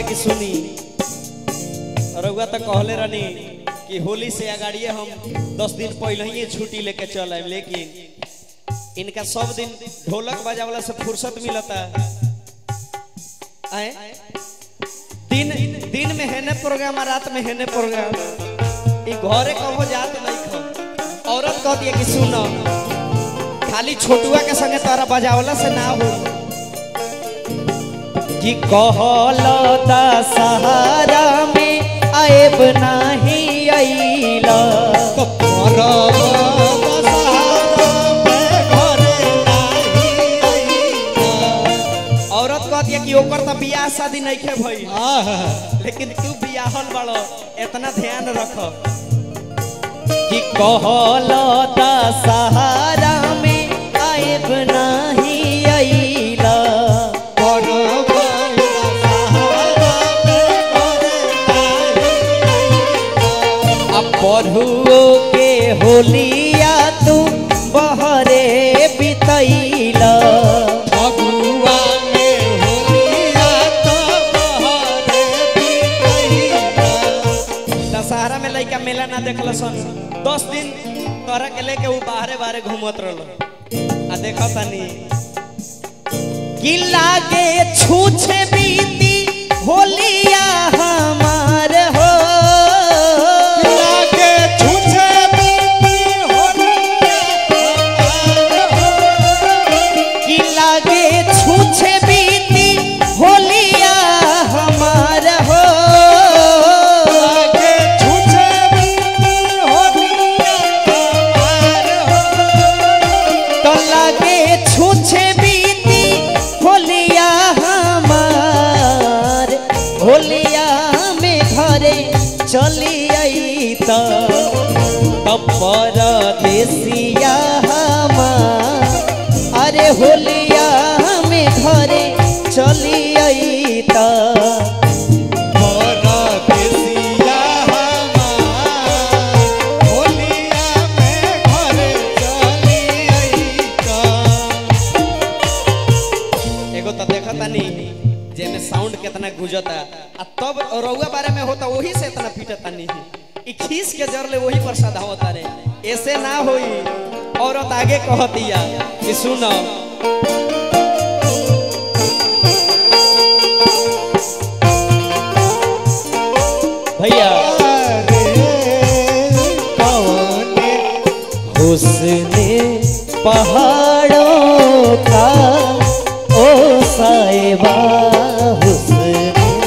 कि सुनी रउआ तो कहले रहनी कि होली से अगाड़िए हम दस दिन पहले ही छुट्टी लेके चल आए लेकिन इनका सब दिन ढोलक बजावला से फुर्सत मिलता आए दिन दिन में हेने प्रोग्राम और रात में हेने प्रोग्राम ई घरे कबो जात नहीं खो औरत कहती है कि सुनो खाली छोटुआ के संगे तारा बजावला से ना हो कि कहल सहारा में आएब नाही अइला औरत कहती है कि ओकर तो बियाह शादी नहीं खे भई लेकिन तू बियाहल बड़ो इतना ध्यान रख कि कहल सहारा में आएब नाही अइला अब पढ़ुओ के होलिया तू बहरे बितैला दशहरा में लइका मेला ना देखल सन दस दिन तोरा के लेके वो बाहरे बाहरे घूमत रहल आ देखा तनी कि लागे छूछे बीती होलिया हमार हो कि लागे छूछे बीती होलिया हमार हो तो लागे छूछे बीती होलिया हमार होलिया में घरे चली आई तो परदेसिया हमार अरे होलिया में घरे चली आई तो एगो तो देखा तानी जेमे साउंड कितना गुजता आ तब रउआ बारे में होता वही से इतना पीटता नहीं ई खीस के जरले वही पर सधावता रे ऐसे ना होई औरत आगे कहतिया कि सुनो भैया हुस्ने पहाड़ों का ओ साहिबा हुस्ने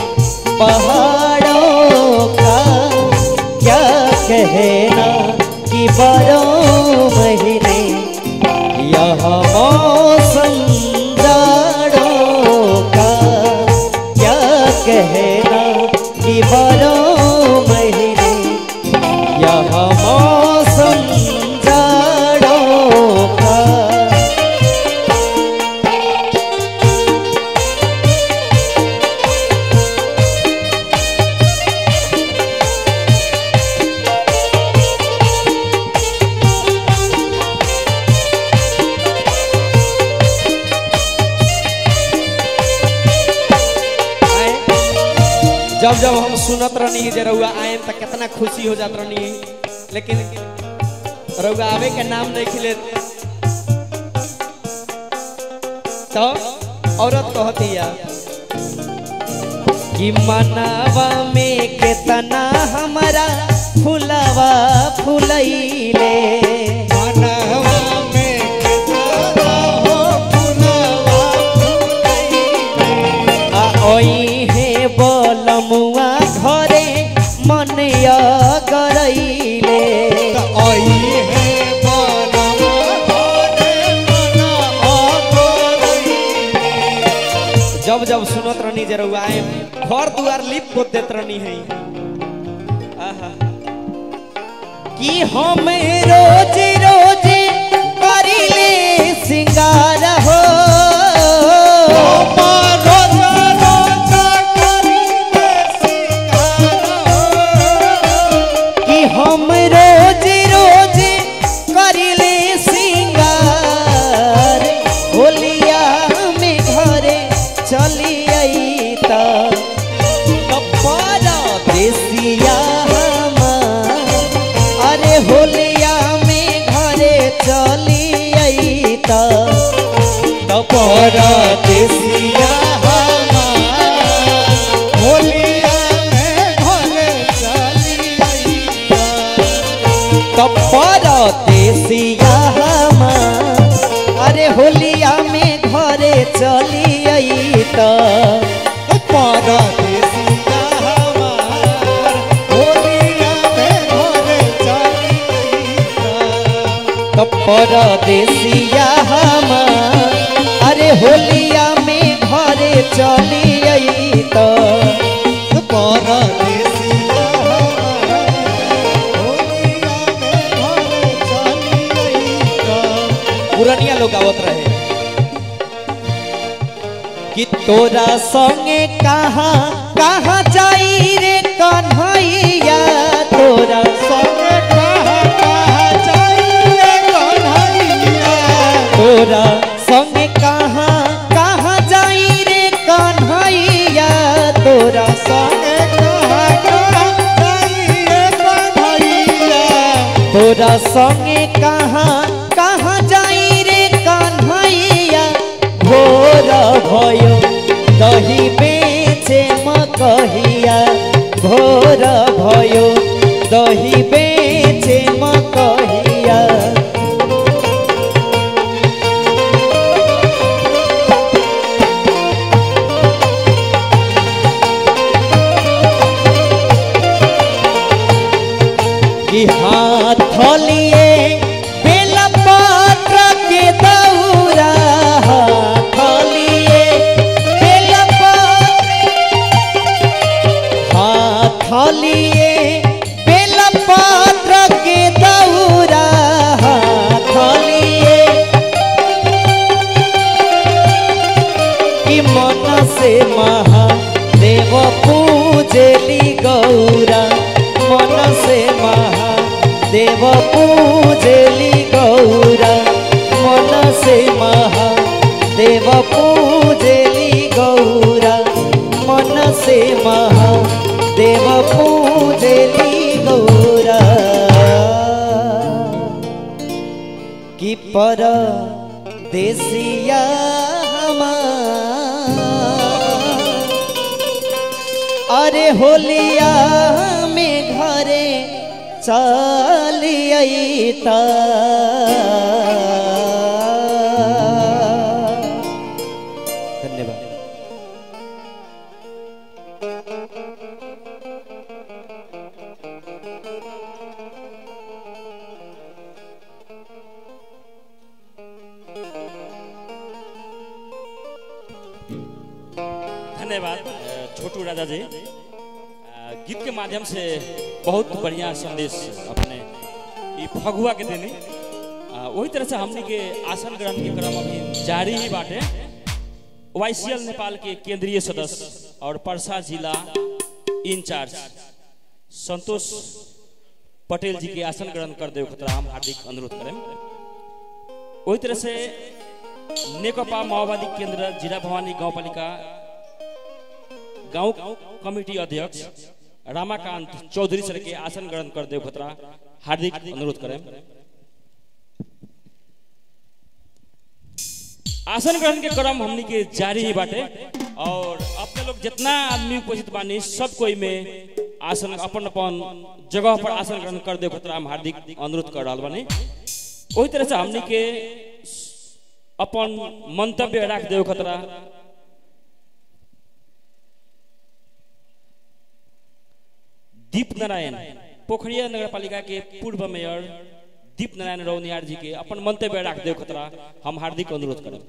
पहाड़ों का क्या कहना कि बारह महीने यहाँ मौसम जाड़ों का क्या कहना कि बारह महीने यहाँ मौसम जाड़ों का जब जब हम सुनत रहनी जे रउआ आए त कितना खुशी हो जात रहनी लेकिन रउआ आवे के नाम नहीं खिले तो औरत कहतिया कि मनावा में केतना हमारा फुलावा फुलैले आ ओई हे बोलमुआ घरे मनया करैले जब जब सुनत रहनी जे रउआ आए घर दुआर लिप को देत रहनी है आहा कि हम रोज रोज करिले सिंगार हो कि हम रोज रोज करिले सिंगार होलिया में घरे चली आई त परदेसिया होलिया में घरे चली अइता तो परदेसिया अरे होलिया में घरे चली आई तो परदेसिया हमार होलिया में घरे चली अइता तो परदेसिया अरे होलिया में घरे चली आई तो परदेसिया हमार होलिया में घरे चली अइता पुरनिया लोग आवत रहे कि तोरा संगे कहाँ कहाँ जाई रे कन्हैया तोरा संगे कहाँ कहाँ जाइए कन्हैया तोरा संगे कहाँ कहाँ जाई रे कन्हैया तोरा संगे कहाँ कहाँ जाइए कन्हैया तोरा संगे कहाँ कहाँ जाई रे कन्हैया भोर भयो दही बेचे मकहिया भोर भयो दही बेचे मकहिया कि हाथ लिए बेलपत्र के दौरा हाथ लिए बेलपत्र हाथ लिए बेलपत्र के दौरा हाथ लिए कि मन से महादेव पूजली गौरा मन से महादेव पूजली गौरा मन से महादेव पूजली गौरा मन से महादेव पूजली गौरा कि पर देसिया अरे होलिया में घरे चलियता धन्यवाद धन्यवाद अ, छोटू राजा जी अ, गीत के माध्यम से बहुत बढ़िया संदेश अपने ई फगुआ के देने अ, वही तरह से हमने के आसन ग्रहण के क्रम अभी जारी ही बाटे वाईसीएल नेपाल के केंद्रीय सदस्य और परसा जिला इंचार्ज संतोष पटेल जी के आसन ग्रहण कर दे खतरा हम हार्दिक अनुरोध करें वही तरह से नेकपा माओवादी केंद्र जिला भवानी गाउँपालिका गाउँ कमिटी अध्यक्ष रामाकांत चौधरी सर के आसन ग्रहण कर देव खतरा हार्दिक अनुरोध करें आसन ग्रहण के क्रम हमनी के जारी ही बाटे और अपने लोग जितना आदमी उपस्थित बानी सब कोई में आसन अपन अपन जगह पर आसन ग्रहण कर देव खतरा हम हार्दिक अनुरोध कर रहा बानी वही तरह से हमनी के अपन मंतव्य राख देव खतरा दीप नारायण पोखरिया नगर पालिका के पूर्व मेयर दीप नारायण रौनियार जी के अपन मंतव्य राख देव खतरा हम हार्दिक अनुरोध करें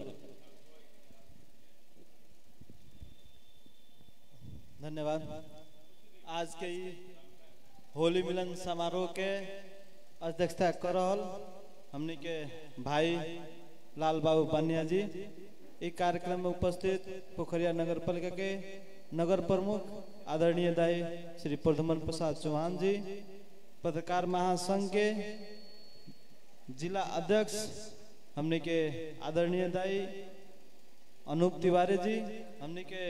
धन्यवाद आज के ई होली मिलन समारोह के अध्यक्षता कर रहल हमनी के भाई लाल बाबू बानिया जी ई कार्यक्रम में उपस्थित पोखरिया नगर पालिका के नगर प्रमुख आदरणीय दाई श्री प्रधुमन प्रसाद चौहान जी पत्रकार महासंघ के जिला अध्यक्ष हमनी के आदरणीय दाई अनूप तिवारी जी हमनी के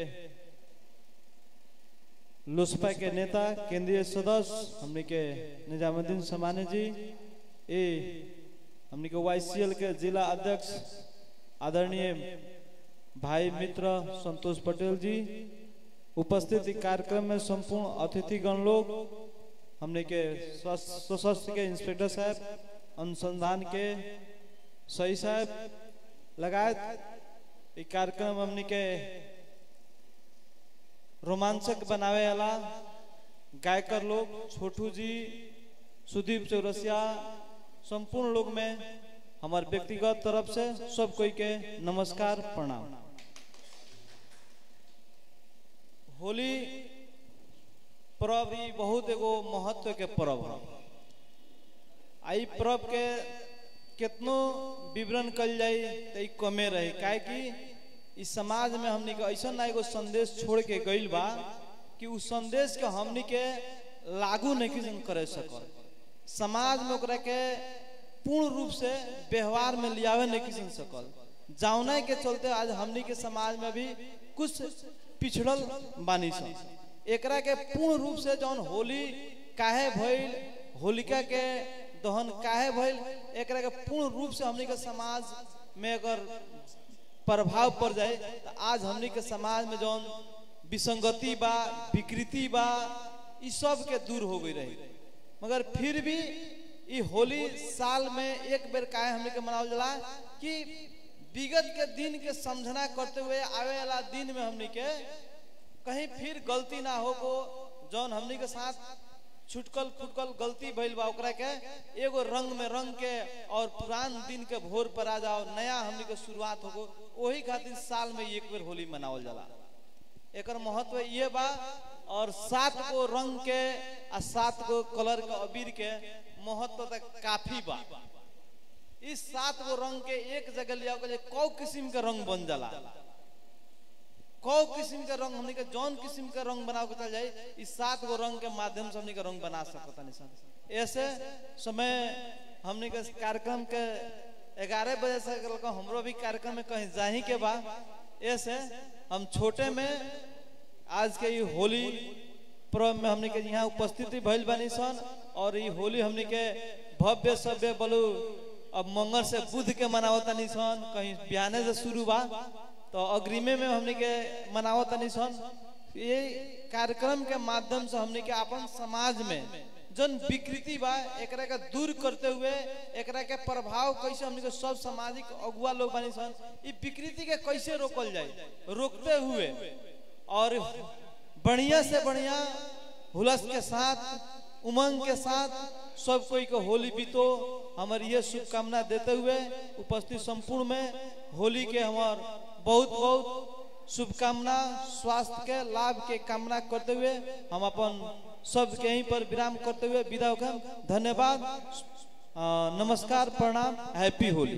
लोसपा के नेता केंद्रीय सदस्य हमने के निजामुद्दीन समानी जी ए हमने के वाईसीएल के जिला अध्यक्ष आदरणीय भाई मित्र संतोष पटेल जी उपस्थित इस कार्यक्रम में संपूर्ण अतिथिगण लोग हमने के सश- सशस्त्र के इंस्पेक्टर साहब अनुसंधान के सही साहब लगायत ई कार्यक्रम हमने के रोमांचक बनावे वाला गायकर लोग छोटू जी सुदीप चौरसिया संपूर्ण लोग में हमार व्यक्तिगत तरफ से सब कोई के नमस्कार प्रणाम होली पर्व ही बहुत एगो महत्व के पर्व है आई पर्व के कितनो विवरण कल जाई तो ई कमे रही काहे कि इस समाज में हमनी के ऐसा ना एगो संदेश छोड़ के गइल बा कि उस संदेश के हमनी के लागू नहीं किसी करे सकल समाज में ओकरा के पूर्ण रूप से व्यवहार में लियावे नहीं किसी सकल जावना के चलते आज हमनी के समाज में भी कुछ पिछड़ल बानी सन एकरा के पूर्ण रूप से जौन होली काहे भइल होलिका के दहन काहे भइल एकरा के पूर्ण रूप से हमनी के समाज में अगर प्रभाव पड़ जाए तो आज हमनी के समाज में जौन विसंगति बा विकृति बा ई सब के दूर हो गई रही मगर फिर भी ई होली साल में एक बेर काहे हमनी के मनावल जाला कि विगत के दिन के समझना करते हुए आवे वाला दिन में हमनी के कहीं फिर गलती ना हो को जौन हमनी के साथ छुटकल फुटकल गलती भइल बा ओकरा के एगो रंग में रंग के और पुरान दिन के भोर पर आ जाओ नया हमनी के शुरुआत हो वही खातिर साल में एक बेर होली मनावल जाला एकर महत्व ये बा और सात गो रंग के आ सात गो कलर के अबीर के महत्व तक काफी बा इस सात गो रंग के एक जगह लिया के कौ किस्म के रंग बन जाला कौ किस्म के रंग हमनी के जौन किस्म के रंग बनाव के चल जाए इस सात गो रंग के माध्यम से हमनी के रंग बना सकता नहीं ऐसे समय हमनी के कार्यक्रम के ग्यारह बजे से कल हमरो भी कार्यक्रम में कहीं जाही के बा ऐसे हम छोटे में आज के ये होली पर्व में हमनी के यहाँ उपस्थिति भइल बानी सन और ये होली हमनी के भव्य सभ्य बोलू अब मंगल से बुध के मनावत तनी सन कहीं बिहाने से शुरू बा तो अग्रिमे में हमनी के मनावत तनी सन ये कार्यक्रम के माध्यम से हमनी के अपन समाज में जन विकृति बा एकरा के दूर करते हुए एकरा के प्रभाव कैसे हमनी के सब सामाजिक अगुआ लोग बनी सन ई विकृति के कैसे रोकल जाए रोकते हुए और बढ़िया से बढ़िया हुलस के साथ उमंग के साथ सब कोई को होली बीतो हमारी ये शुभकामना देते हुए उपस्थित संपूर्ण में होली के हमार बहुत बहुत शुभकामना स्वास्थ्य के लाभ के कामना करते हुए हम अपन सब के यहीं पर विराम करते हुए विदा होकर धन्यवाद अ, नमस्कार प्रणाम हैप्पी होली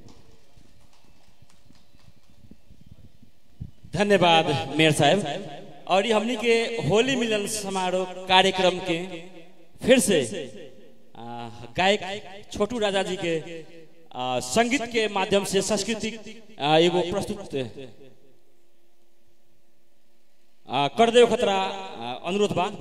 धन्यवाद मेयर साहब और ये हमनी के होली मिलन समारोह कार्यक्रम के फिर से आ, गायक छोटू राजा जी के आ, संगीत के माध्यम से सांस्कृतिक आ, एगो प्रस्तुत आ, कर देव खतरा आ, अनुरोध बा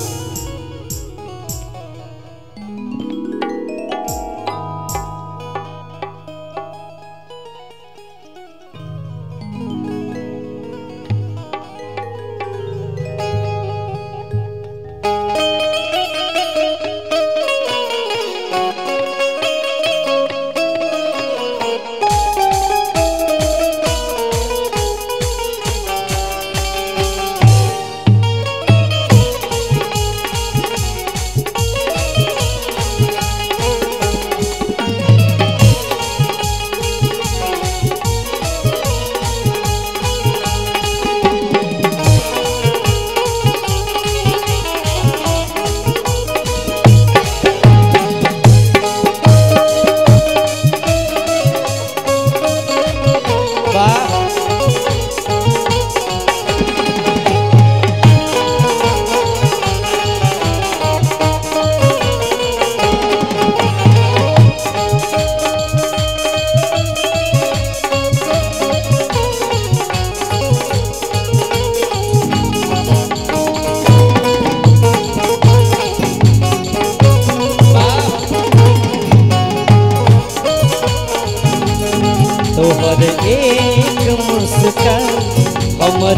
रे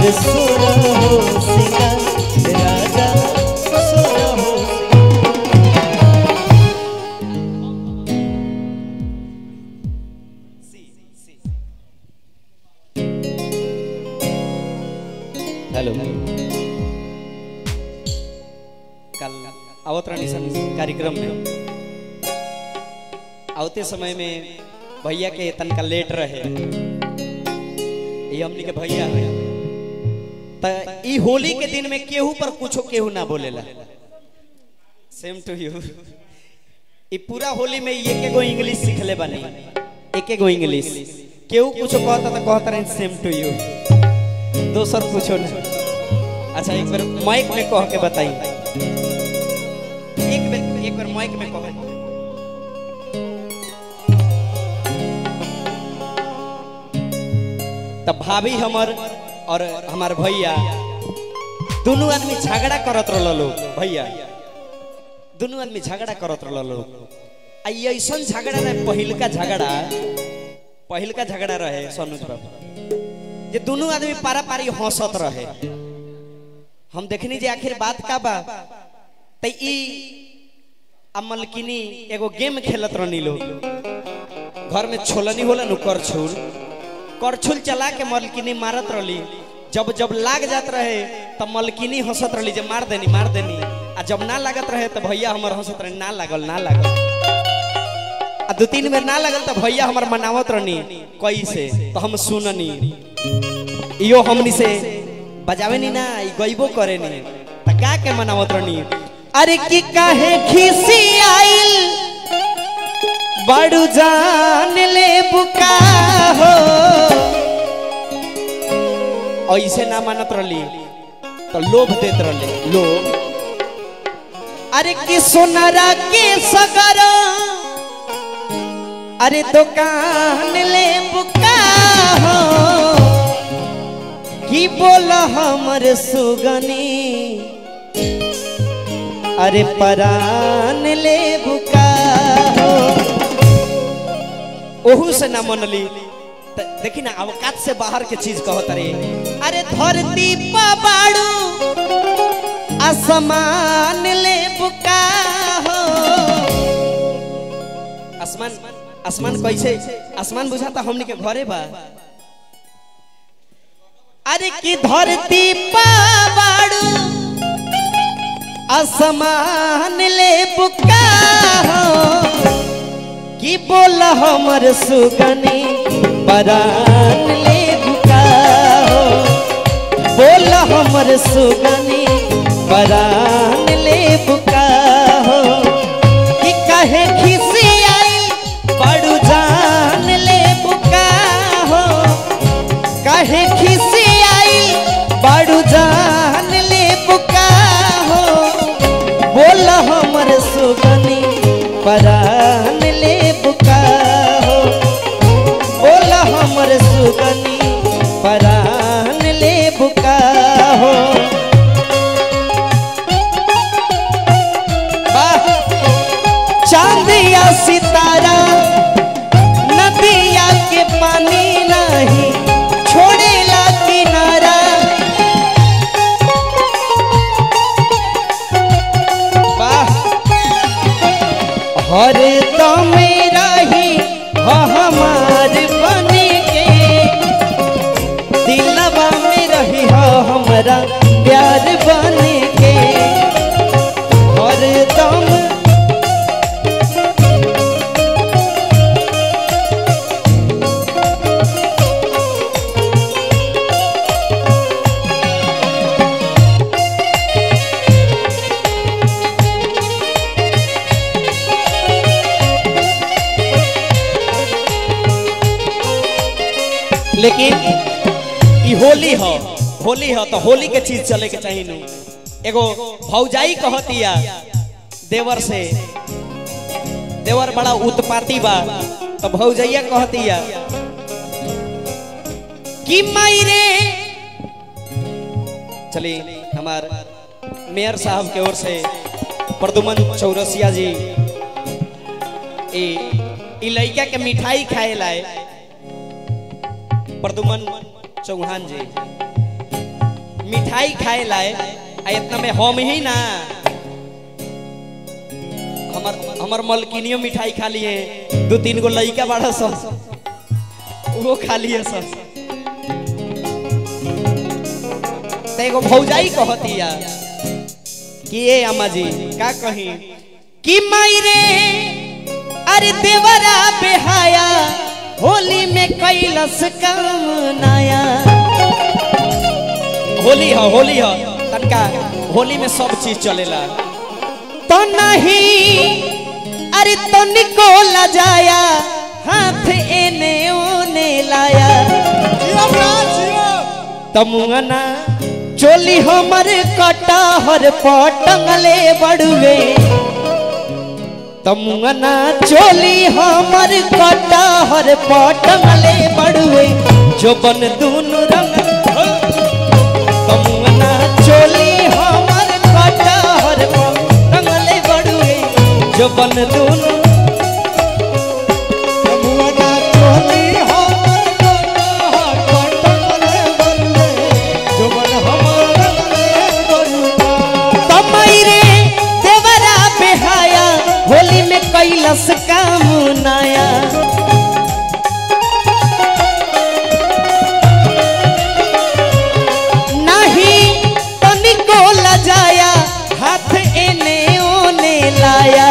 हमर सोरा हो सिंगार राजा सोरा हो हेलो कल आवत रानी सन कार्यक्रम में आवते समय में भैया के तनका लेट रहे ये हमनी के भैया है त ई होली के दिन में केहू पर कुछो केहू ना बोलेला सेम टू यू ई पूरा होली में एक एगो इंग्लिश सीखले बनी एक एगो इंग्लिश केहू कुछो कहता त कहता रहे सेम टू यू दोसर कुछो ना अच्छा एक बार माइक में कह के बताई एक बार एक बार माइक में कह तब भाभी हमर और हमार भैया दोनों आदमी झगड़ा करत रहल लोग भैया दोनों आदमी झगड़ा करत रहल लोग आ ये ऐसन झगड़ा रहे पहिलका झगड़ा पहिलका झगड़ा रहे सनुज बाबू जे दोनों आदमी पारा पारी हंसत रहे हम देखनी जे आखिर बात का बा त ई अमलकिनी एगो गेम खेलत रहनी लोग घर में छोलनी होला नु करछुल करछुल चला के मलकिनी मारत रहली जब जब लाग जात रहे तब मलकिनी हंसत रहली जे मार देनी मार देनी आ जब ना लागत रहे तो भैया हमर हंसत रहे ना लागल ना लागल आ दो तीन बेर ना लागल तो भैया हमर मनावत रहनी कैसे तो हम सुननी इयो हमनी से बजावे नी ना ई गइबो करे नी त का के मनावत रहनी अरे की काहे खिसी आइल बड़ू जान ले बुका हो ऐसे ना मानत रहली तो लोभ देत रहले लोभ अरे कि सोनारा के सगर अरे दुकान ले बुका हो की बोल हमर सुगनी अरे परान ले बुका हो ओहू से ना मनली त देखी ना अवकात से बाहर के चीज कहत रे अरे धरती पा बाड़ू आसमान ले बुका हो आसमान आसमान कैसे आसमान बुझाता हमनी के घरे बा अरे की धरती पा बाड़ू आसमान ले बुका हो की बोल हमर सुगनी परान ले बुका हो बोल हमर सुगनी परान ले बुका हो कि कहे खिसी आई बड़ू जान ले बुका हो कहे खिसी आई बड़ू जान ले बुका हो बोल हमर सुगनी परान ले बुका हो बोल हमर सुगनी परान ले बुका हो वाह! चांदिया सितारा नदिया के पानी नहीं छोड़ेला किनारा वाह हर दम रही हो हमार बन के दिलवा में रही हो हमारा प्यार बन के हर दम लेकिन ई होली हो होली हो तो होली के चीज चले के चाहिए नु एगो भौजाई कहतिया देवर से देवर बड़ा उत्पाती बा तो भौजैया कहतिया कि मायरे चलिए हमार मेयर साहब के ओर से प्रदुमन चौरसिया जी ई ई लइका के मिठाई खाए लाए प्रदुमन चौहान जी मिठाई खाए लाए आ इतना में हम ही ना हमर हमर मलकिनियो मिठाई खा लिए दो तीन गो लइका बाड़ा सन वो खा लिए सन तो एगो भौजाई कहतिया कि ए अम्मा जी का कही कि मायरे अरे देवरा बेहाया होली में कैलस काम नया होली है होली है तनका होली में सब चीज चलेला तो नहीं अरे तो निकोला जाया हाथ एने ओने लाया तमुअना चोली हमर कटहर पटंगले बड़ुए तमुअना चोली हमर कटहर पटंगले बड़ुए जो बन दूनु रंग तमुअना चोली हमर कटहर पटंगले बड़ुए जो बन दूनु तमैरे देवरा बेहाया होली में कैलस काम नया नहीं तनिको लजाया हाथ एने ओने लाया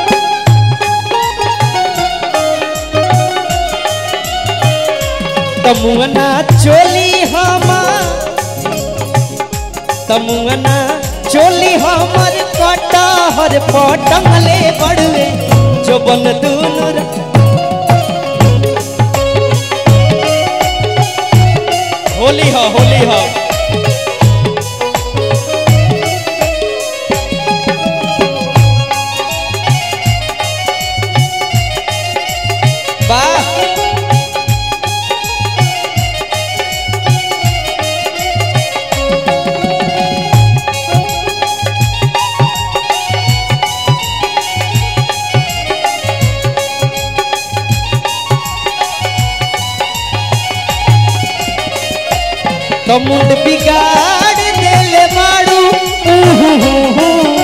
तमुअना चोली हमा तमुअना चोली हमर कटहर पटंगले बड़ुए जो बन दूनु र- होली हो होली हो वाह तो मुंड बिगाड़ देले बाड़ू उहु हु हु।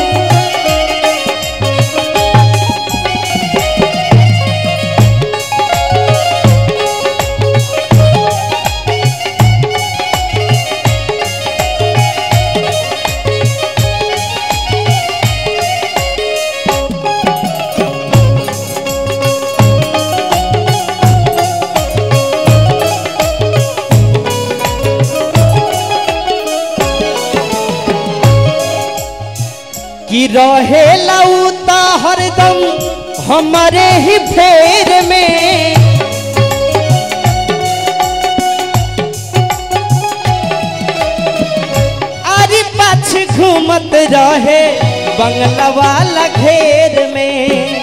कि रहे लौता हरदम हमारे ही फेर में अरे पाछ घूमत रहे बंगला वाला घेर में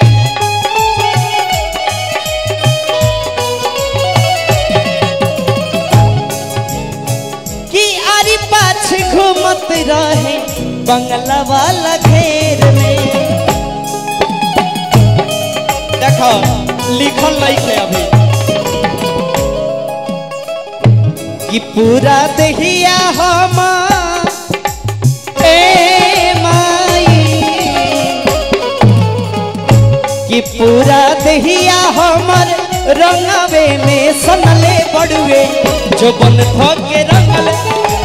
कि अरे पाछ घूमत रहे बंगला वाला घेर में देखो लिखल नहीं है अभी कि पूरा दहिया हम ए माई कि पूरा दहिया हमर रंगवे में सनले बड़ुए जो बन धके रंगले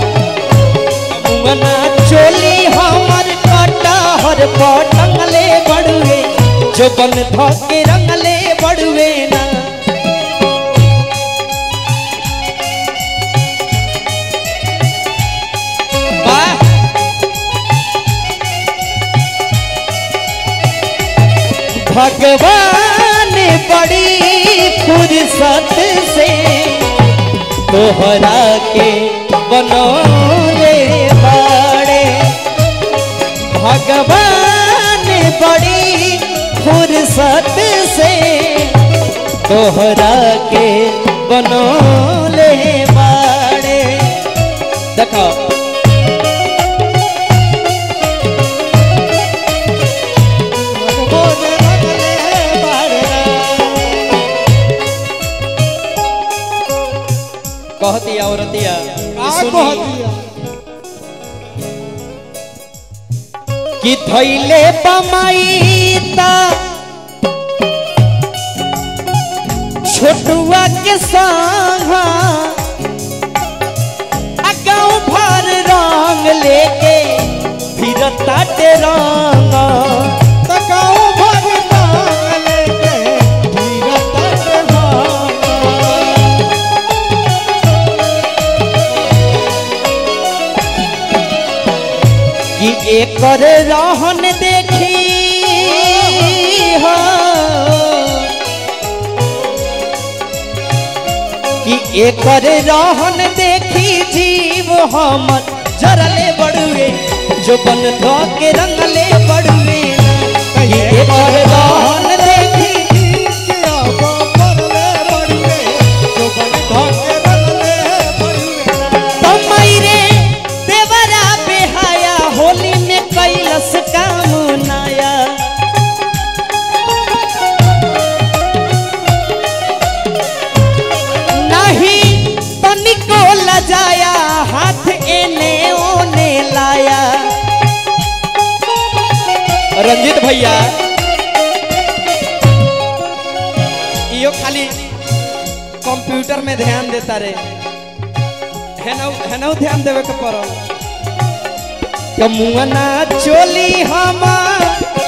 मना चोली हमर कटहर पटंगले बड़ुए जो बन धके रंगले बड़ुए ना वाह भगवान बड़ी फुर्सत से तोहरा के बनौले बाड़े भगवान बड़ी फुर्सत से तोहरा के बनौले बाड़े देखो कहती औरतिया का सुनी कहतिया कि थैले बमाईता छोटुआ के संग आ गाँव भर रंग लेके फिरता ते रंग तकाओ भगता लेके भीरत भाग कि एकर रहन देखी हो कि एकर रहन देखी जीव हमर जरले बड़ुए जो बन धो के रंगले बड़ुए कि एकर रहन देखी तमई रे देवरा बेहाया होली में कैलस काम नाया नहीं तनिको लजाया हाथ एने ओने लाया रंजित भैया इहो खाली कंप्यूटर में ध्यान देता रे हेनौ हेनौ ध्यान देवे के पड़ो कमुअना चोली हमार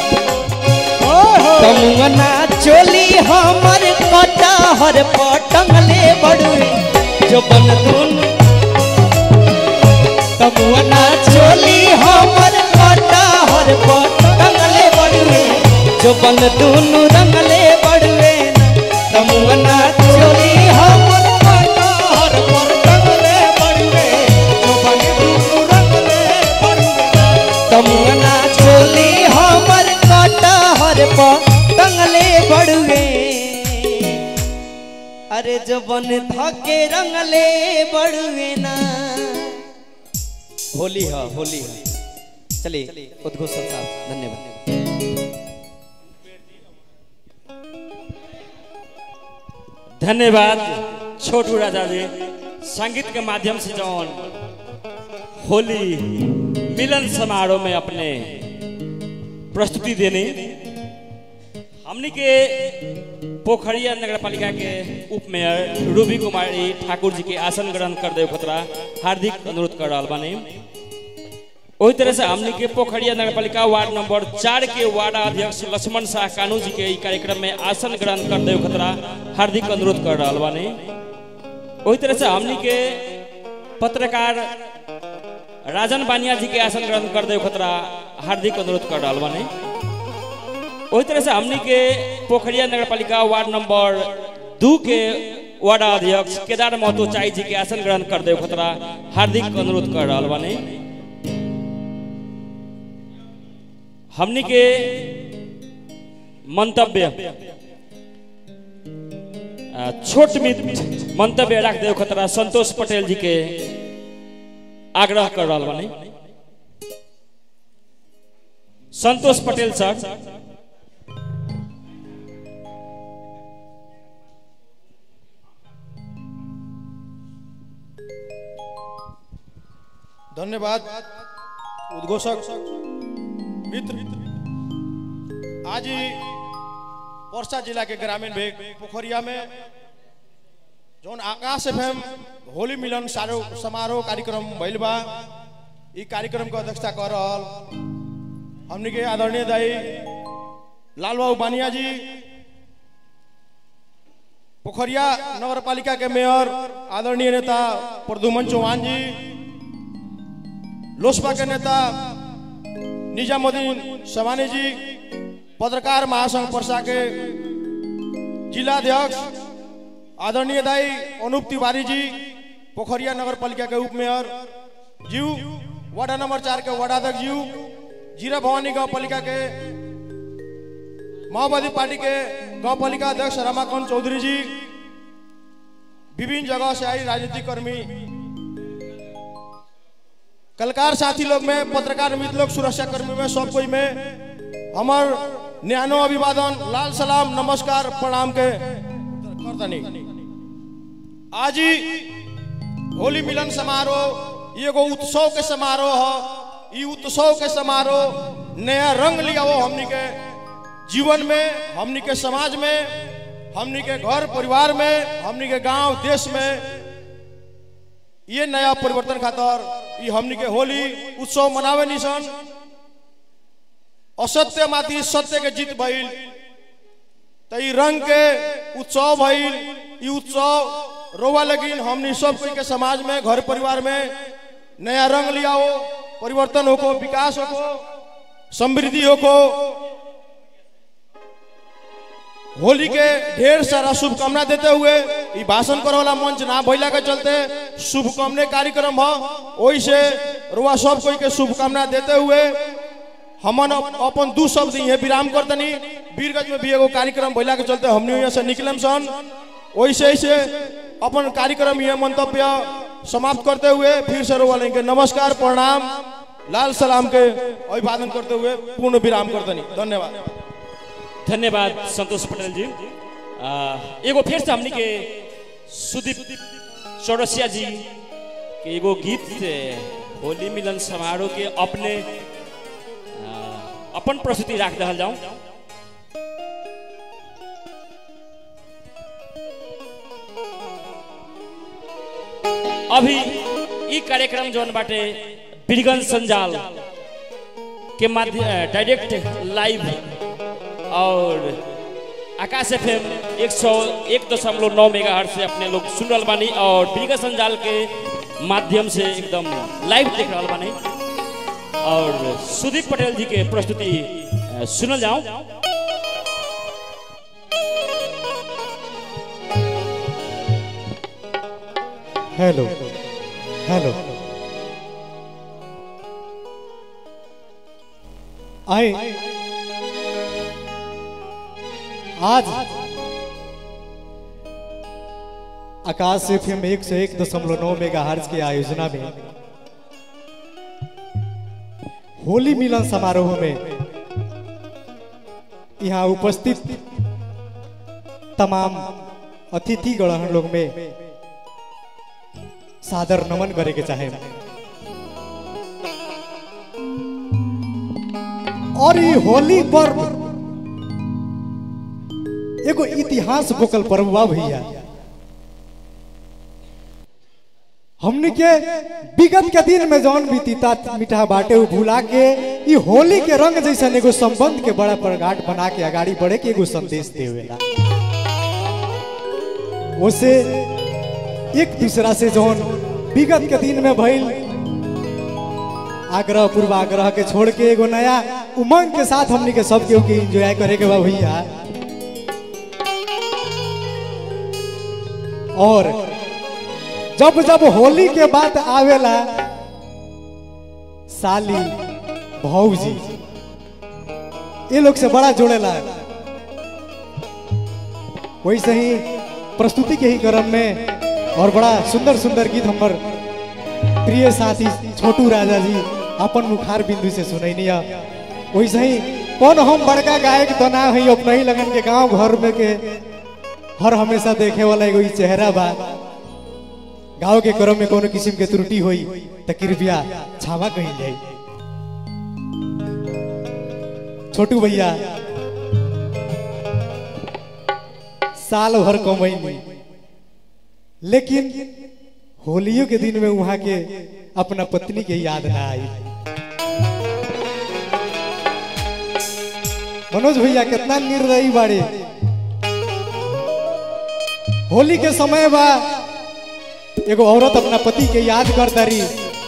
कमुअना चोली हमर कटहर पटंगले बड़ुए जो बन धुन कमुअना चोली हमर कटहर पटंगले बड़ुए जो बन दुनु रंगले बड़ुए कमुअना चोली हमर कटहर पटंगले बड़ुए जो बन दुनु रंगले बड़ुए कमुअना चोली हमर कटहर पटंगले बड़ुए अरे जो बन धके रंगले बड़ुए ना होली है होली है चलिए उद्घोषण साहब धन्यवाद धन्यवाद छोटू राजा जी संगीत के माध्यम से जौन होली मिलन समारोह में अपने प्रस्तुति देने हमनी के पोखरिया नगर पालिका के उप मेयर रूबी कुमारी ठाकुर जी के आसन ग्रहण कर दे खतरा हार्दिक अनुरोध कर रहा बानी वही तरह से हमनी के पोखरिया नगर पालिका वार्ड नंबर चार के वार्ड अध्यक्ष लक्ष्मण शाह कानू जी के ई कार्यक्रम में आसन ग्रहण कर दे खतरा हार्दिक अनुरोध कर रहा बानी वही तरह से हमनी के पत्रकार राजन बानिया जी के आसन ग्रहण कर दे खतरा हार्दिक अनुरोध कर रहा बानी वही तरह से हमनी के पोखरिया नगर पालिका वार्ड नंबर दू के वार्ड अध्यक्ष केदार महतो चाई जी के आसन ग्रहण कर दे खतरा हार्दिक अनुरोध कर रहा बानी हमनी के मंतव्य आ, छोट मित मंतव्य रख दे खतरा संतोष पटेल जी के आग्रह कर रहा बानी संतोष पटेल सर धन्यवाद उद्घोषक मित्र आज ही वर्षा जिला के ग्रामीण भेग पोखरिया में जौन आकाश एफएम होली मिलन सारो समारोह कार्यक्रम भइल बा ई कार्यक्रम के अध्यक्षता कर रहल हमनी के आदरणीय दाई लाल बाबू बानिया जी पोखरिया नगर पालिका के मेयर आदरणीय नेता प्रदुमन चौहान जी लोसपा के नेता निजामुद्दीन सवानी जी पत्रकार महासंघ पर्सा के जिलाध्यक्ष आदरणीय दाई अनूप तिवारी जी पोखरिया नगर पालिका के उप मेयर जीव वार्ड नंबर चार के वार्डाध्यक्ष जीव जीरा भवानी गांव पालिका के माओवादी पार्टी के गांव पालिका अध्यक्ष रमाकांत चौधरी जी विभिन्न जगह से आई राजनीतिक कर्मी कलकार साथी लोग में पत्रकार मित्र लोग सुरक्षा कर्मी में सब कोई में हमार न्यानो अभिवादन लाल सलाम नमस्कार प्रणाम के करतनी आज ही होली मिलन समारोह ये एगो उत्सव के समारोह है ई उत्सव के समारोह नया रंग लिया वो हमनी के जीवन में हमनी के समाज में हमनी के घर परिवार में हमनी के गांव देश में ये नया परिवर्तन खातर ई हमनी के होली उत्सव मनावे निसन असत्य माथि सत्य के जीत भइल त ई रंग के उत्सव भइल ई उत्सव रोवा लगिन हमनी सब कोई के समाज में घर परिवार में नया रंग लियाओ परिवर्तन होको विकास होको समृद्धि होको होली के ढेर सारा शुभकामना देते हुए ई भाषण करे वाला मंच ना भइला के चलते शुभकामना कार्यक्रम ह ओहि से रुआ सब कोई के शुभकामना देते हुए हमन अप- अपन दू शब्द ये विराम करतनी वीरगंज में भी एगो कार्यक्रम भइला के चलते हमनी यहाँ से निकलम सन ओइसे से अपन कार्यक्रम ये मंतव्य समाप्त करते हुए फिर से रुआ लेंगे नमस्कार प्रणाम लाल सलाम के अभिवादन करते हुए पूर्ण विराम करतनी धन्यवाद धन्यवाद संतोष पटेल जी आ, एगो फिर से हमनी के सुदीप चौरसिया जी के एगो गीत से होली मिलन समारोह के अपने आ, अपन प्रस्तुति राख दहल जाऊं अभी ई कार्यक्रम जौन बाटे बीरगंज संजाल के माध्यम डायरेक्ट लाइव और आकाश एफ एम एक सौ एक दशमलव नौ मेगा हर्ट से अपने लोग सुन रहा बानी और बीरगा संजाल के माध्यम से एकदम लाइव देख रहा बानी और सुदीप पटेल जी के प्रस्तुति अ, सुनल जाऊं हेलो हेलो आए आज आकाश एफ एम एक सौ एक दशमलव नौ मेगा हर्ज के आयोजना में होली मिलन समारोह में यहाँ उपस्थित तमाम अतिथि गण लोग में सादर नमन करे के चाहे और ये होली पर्व एगो इतिहास बोकल पर्व बा भैया हमने के विगत के दिन में जौन बीतीता मीठा बाटे उ भुला के ई होली के रंग जैसन एगो संबंध के बड़ा प्रगाट बना के आगाड़ी बढ़े के एगो संदेश देवेला उसे एक दूसरा से जौन विगत के दिन में भइल आग्रह पूर्वाग्रह के छोड़ के एगो नया उमंग के साथ हमनी के सब केहू के एंजॉय करे के बा भैया और जब जब होली के बात आवेला साली भौजी ये लोग से बड़ा जोड़ेला वैसे ही प्रस्तुति के ही क्रम में और बड़ा सुंदर सुंदर गीत हमर प्रिय साथी छोटू राजा जी अपन मुखार बिंदु से सुनैनी है वैसे ही कौन हम बड़का गायक तो ना है अपना ही लगन के गांव घर में के हर हमेशा देखे वाला एगो ई चेहरा बा गाँव के क्रम में कोनो किस्म के त्रुटि होई तो कृपया क्षमा कही जाई छोटू भैया साल भर कमैनी लेकिन होलियों के दिन में वहां के अपना पत्नी के याद ना आई मनोज भैया कितना निर्दयी बाड़े होली के समय बा एगो औरत अपना पति के याद कर तारी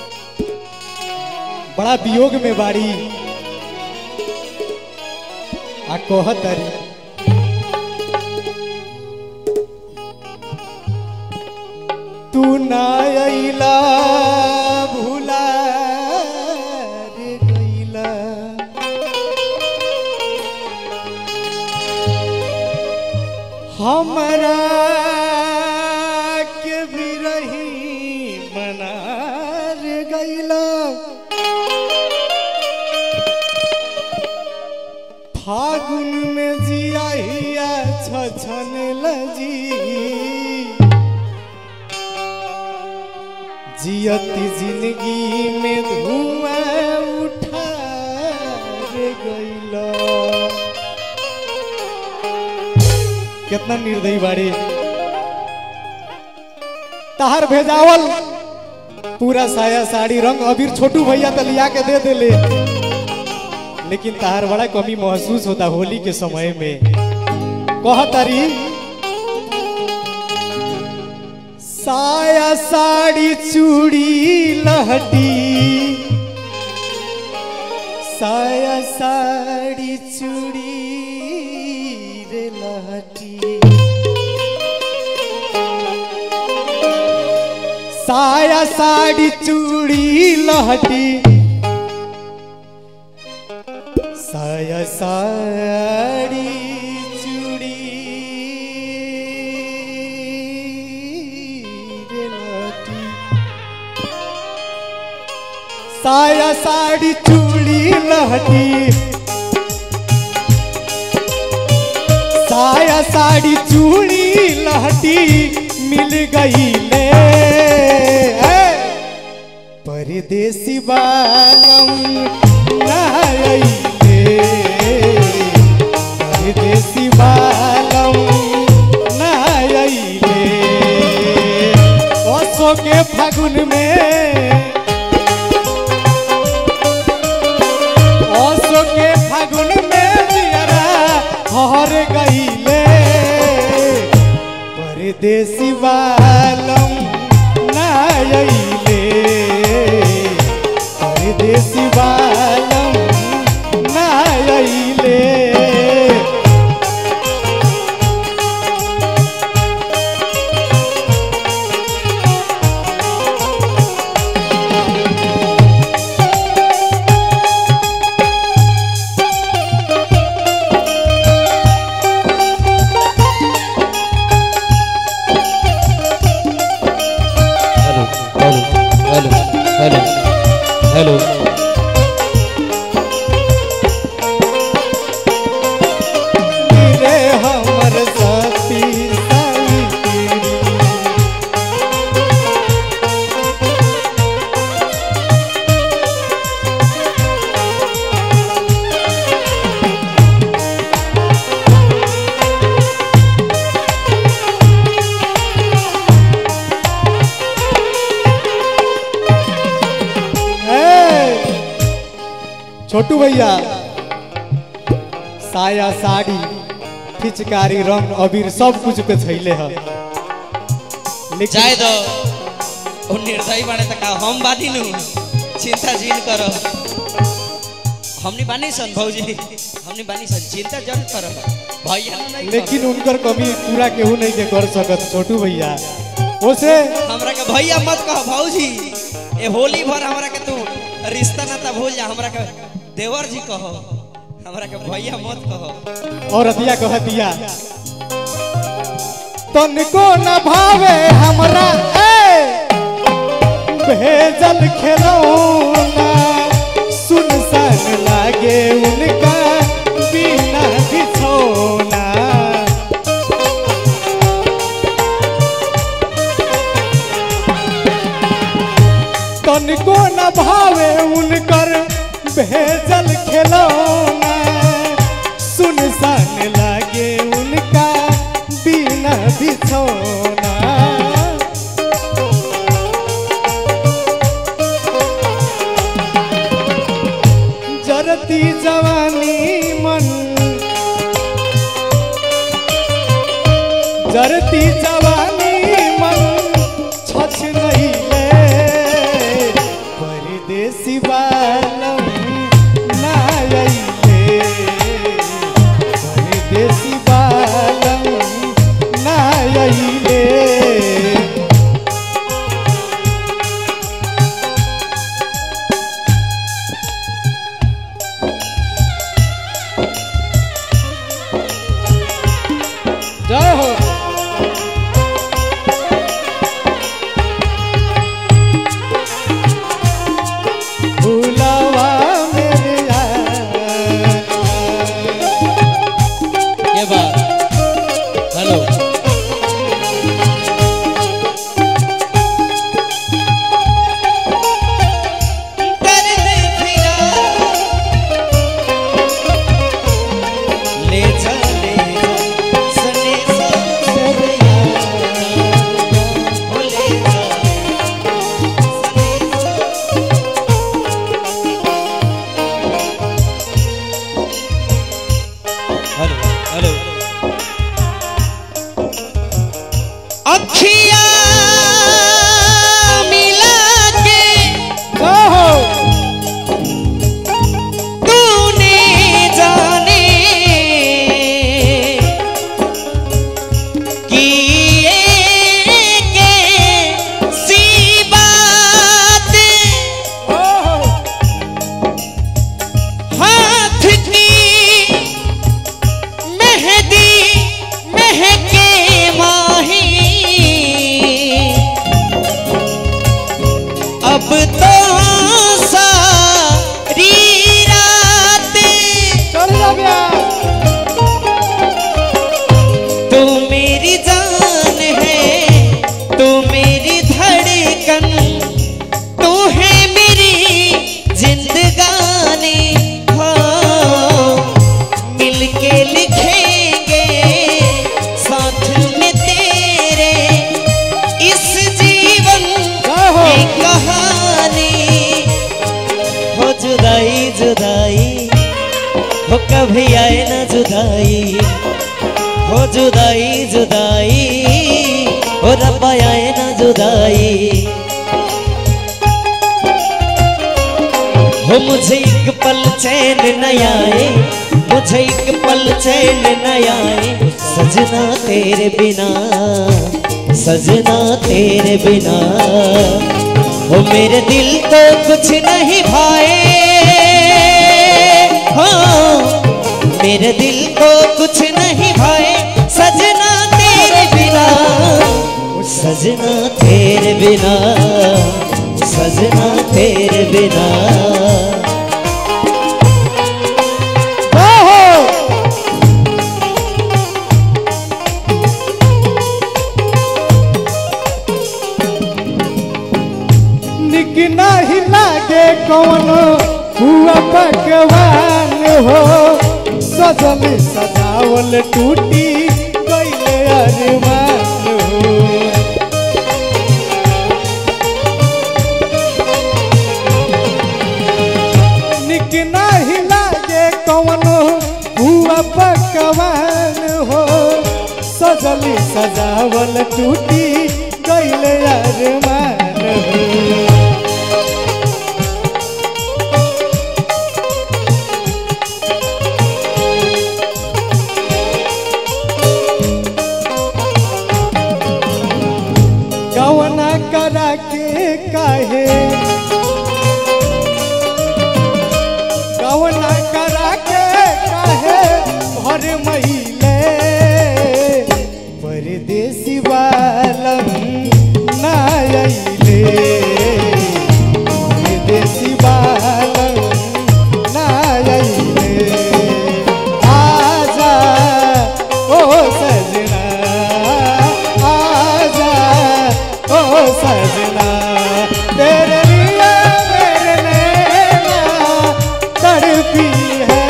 बड़ा वियोग में बाड़ी आ कहत तारी तू ना अइला भूला रे गइला हमरा के बिरही मना रे गइला फागुन में जिया हिया छछन लजी जियत जिंदगी में धुआं कितना निर्दयी बाड़ी तहार भेजावल पूरा साया साड़ी रंग अबीर छोटू भैया तो लिया के दे देले लेकिन तहार बड़ा कमी महसूस होता होली के समय में कह तारी साया साड़ी चूड़ी लहटी साया साड़ी चूड़ी रे लहटी साया साड़ी चूड़ी लहटी साया साड़ी चूड़ी रे लहटी साया साड़ी चूड़ी लहटी साया साड़ी चूड़ी लहटी मिल गई ले ए, परदेसी बालम नायले परदेसी बालम नायले ओसो के फागुन में ओसो के फागुन में जियरा हर गईले परदेसी बालम नायले परदेसी बालम नायले hello hello hello hello hello रे हमर साथी साई ए, छोटू भैया साया साड़ी फिचकारी रंग अबीर सब कुछ पे छैले है लेकिन जाए दो ओ निर्दयी बाने त का हम बानी नु चिंता जीन करो हमनी बानी सन भौजी हमनी बानी सन चिंता जन करो भैया नु नहीं लेकिन उनकर कमी पूरा केहू नहीं के कर सकत छोटू भैया ओसे करो। हमरा के भैया मत कहो भौजी ए होली भर हमरा के तू रिश्ता नाता भूल जा हमरा के देवर जी कहो हमरा के भैया मत कहो और अतिया कह दिया तनको न भावे हमरा ए भेजल खिलौना सुनसान लागे उनका बिना बिछौना तनको न भावे उनकर भेजल खिलौना सुनसान लागे उनका बिना बिछौना जरती जवानी मन जरती जवानी मन छछ नहीं ले परदेसी बालम ना अइले परदेसी बालम ना अइले जय हो हो कभी आए ना जुदाई हो जुदाई जुदाई हो रब्बा आए ना जुदाई हो मुझे एक पल चैन न आए मुझे एक पल चैन न आए सजना तेरे बिना सजना तेरे बिना हो मेरे दिल को कुछ नहीं भाए हाँ मेरे दिल को कुछ नहीं भाए सजना तेरे बिना सजना तेरे बिना सजना तेरे बिना निक नाही लागे कौन हुआ पकवान हो सजल सजावल टूटी गईले अरमान हो निक नाही लागे कौन हुआ पकवान हो सजली सजावल टूटी गईले अरमान हो कवना करा के काहे कवना करा के काहे घर महिले परदेसी बालम ना अइले परदेसी बालम ना अइले आजा ओ सजना आजा ओ सजना तेरे लिए मेरे नैना तड़पी है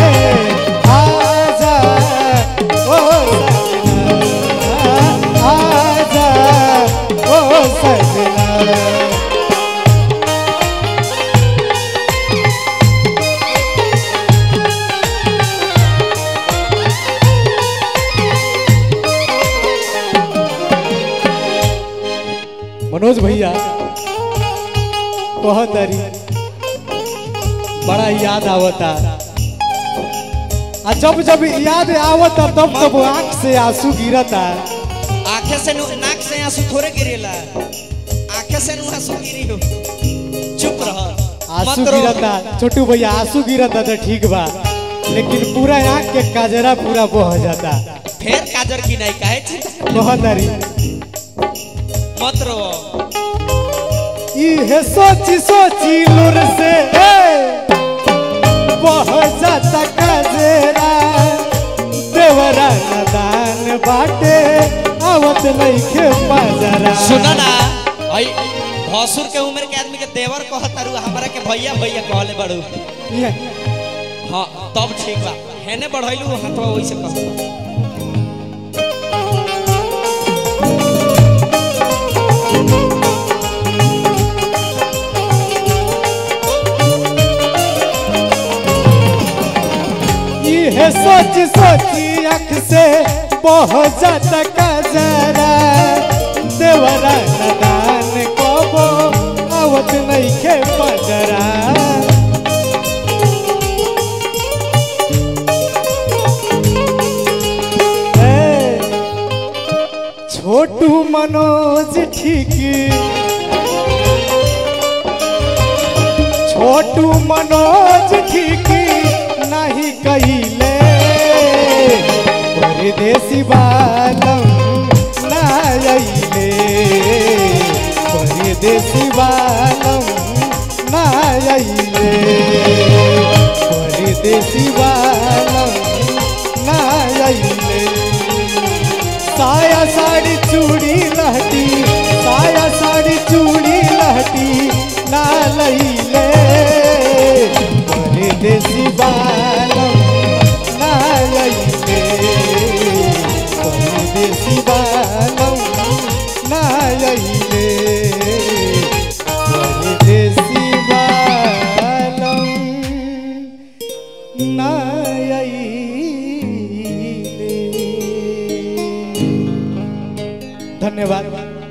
आजा ओ सजना आजा ओ सजना मनोज भैया कहतरी बड़ा याद आवता आ जब जब याद आवता तब तब आंख से आंसू गिरता आंखें से नु- नाक से आंसू थोड़े गिरेला आंखें से नु आंसू गिरी हो चुप रह आंसू मत रो। गिरता छोटू भैया आंसू गिरता तो ठीक बा लेकिन पूरा आंख के काजरा पूरा बह जाता फेर काजर की नहीं काहे छी कहतरी मत रो इहे सोची सोची लुर से बह जाता काजरा देवरा नदान बाटे आवत नइखे बाजरा सुना ना भाई भसुर के उम्र के आदमी के देवर कहतारू हमरा के भैया भैया कहले बड़ू ये- हाँ तब ठीक बा हेने बढ़ैलू हाथवा वैसे कह इहे सोच सोची अख से बह जाता काजरा देवरा नदान कबो आवत नइखे बाजरा ए, छोटू मनोज ठीक छोटू मनोज ठीक नहीं कहिले परदेसी बालम ना अइले परदेसी बालम ना अइले परदेसी बालम ना अइले साया साड़ी चूड़ी लहटी साया साड़ी चूड़ी लहटी ना लईले परदेसी बालम ना लईले परदेसी बालम ना लईले परदेसी बालम ना आइले। धन्यवाद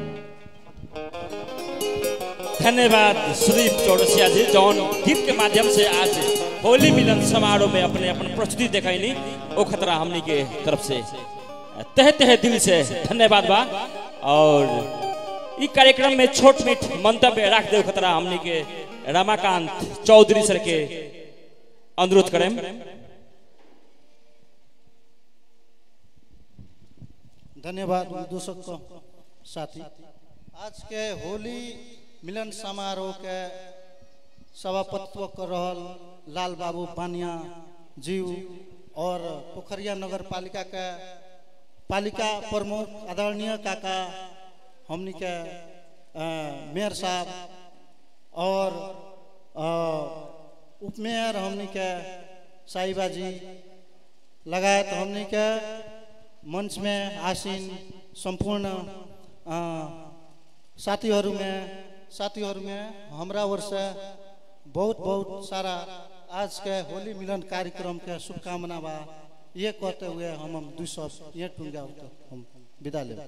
धन्यवाद सुदीप चौरसिया जी जौन गीत के माध्यम से आज होली मिलन समारोह में अपने अपन प्रस्तुति दिखाईनी ओ खतरा हमनी के तरफ से तह तह दिल से धन्यवाद बा और ई कार्यक्रम में छोट मीठ मंतव्य रख दे खतरा हमनी के रमाकांत चौधरी सर के अनुरोध करें धन्यवाद दोस्तों को साथी आज के होली मिलन समारोह के सभापतित्व कर रहल लाल बाबू पानिया जीव और पोखरिया नगर पालिका के पालिका प्रमुख आदरणीय काका हमनी के अ, मेयर साहब और अ, उपमेयर हमनी के साहिबा जी लगायत हमनी के मंच में आसीन संपूर्ण अ, साथीहरू में साथीहरू में हमरा ओर से बहुत बहुत सारा आज के होली मिलन कार्यक्रम के शुभकामना बा ये कहते हुए हम हम दू सौ ये टूंगा हम विदा ले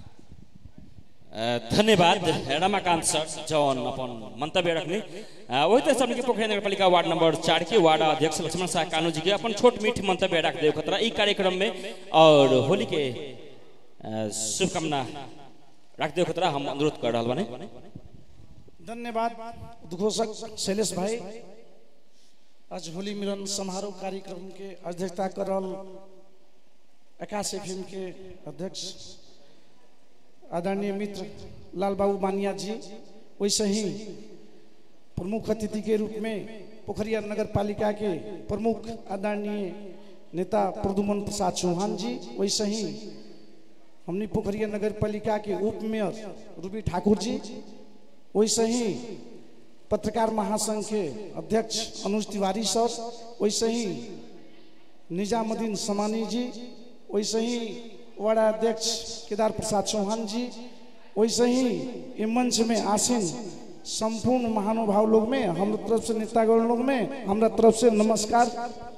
धन्यवाद रमाकांत सर जौन अपन मंतव्य रखनी अ, वही तरह से हमनी के पोखरी नगर पालिका वार्ड नंबर चार के वार्ड अध्यक्ष लक्ष्मण शाह कानू जी के अपन छोट मीठ मंतव्य रख दे खतरा ई कार्यक्रम में और होली के अ, शुभकामना रख दे खतरा हम अनुरोध कर रहा बने धन्यवाद उद्घोषक शैलेश भाई आज होली मिलन समारोह कार्यक्रम के अध्यक्षता कर रहल आकाश फिल्म के अध्यक्ष आदरणीय मित्र लाल बाबू बानिया जी वैसे ही प्रमुख अतिथि के रूप में पोखरिया नगर पालिका के प्रमुख आदरणीय नेता प्रदुमन प्रसाद चौहान जी वैसे ही हमनी पोखरिया नगर पालिका के उप मेयर रूबी ठाकुर जी वैसे ही पत्रकार महासंघ के अध्यक्ष अनुज तिवारी सर वैसे ही निजामुद्दीन समानी जी वैसे ही वार्ड अध्यक्ष केदार प्रसाद चौहान जी वैसे ही ये मंच में आसीन संपूर्ण महानुभाव लोग में हम तरफ से नेतागण लोग में हमरा तरफ से नमस्कार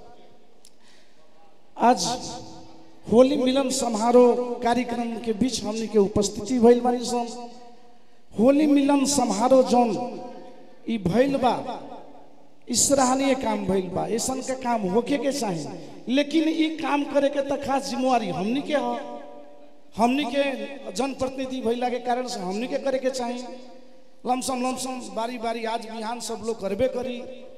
आज होली मिलन समारोह कार्यक्रम के बीच हमनी के उपस्थिति भइल बानी सन होली मिलन समारोह जौन ई भइल बा ई सराहनीय काम भइल बा ऐसन का काम होके के चाही लेकिन ई काम करे के त खास जिम्मेवारी हमनी के हो हमनी के जनप्रतिनिधि भइला के कारण से हमनी के करे के चाही लमसम लमसम बारी बारी आज बिहान सब लोग करबे करी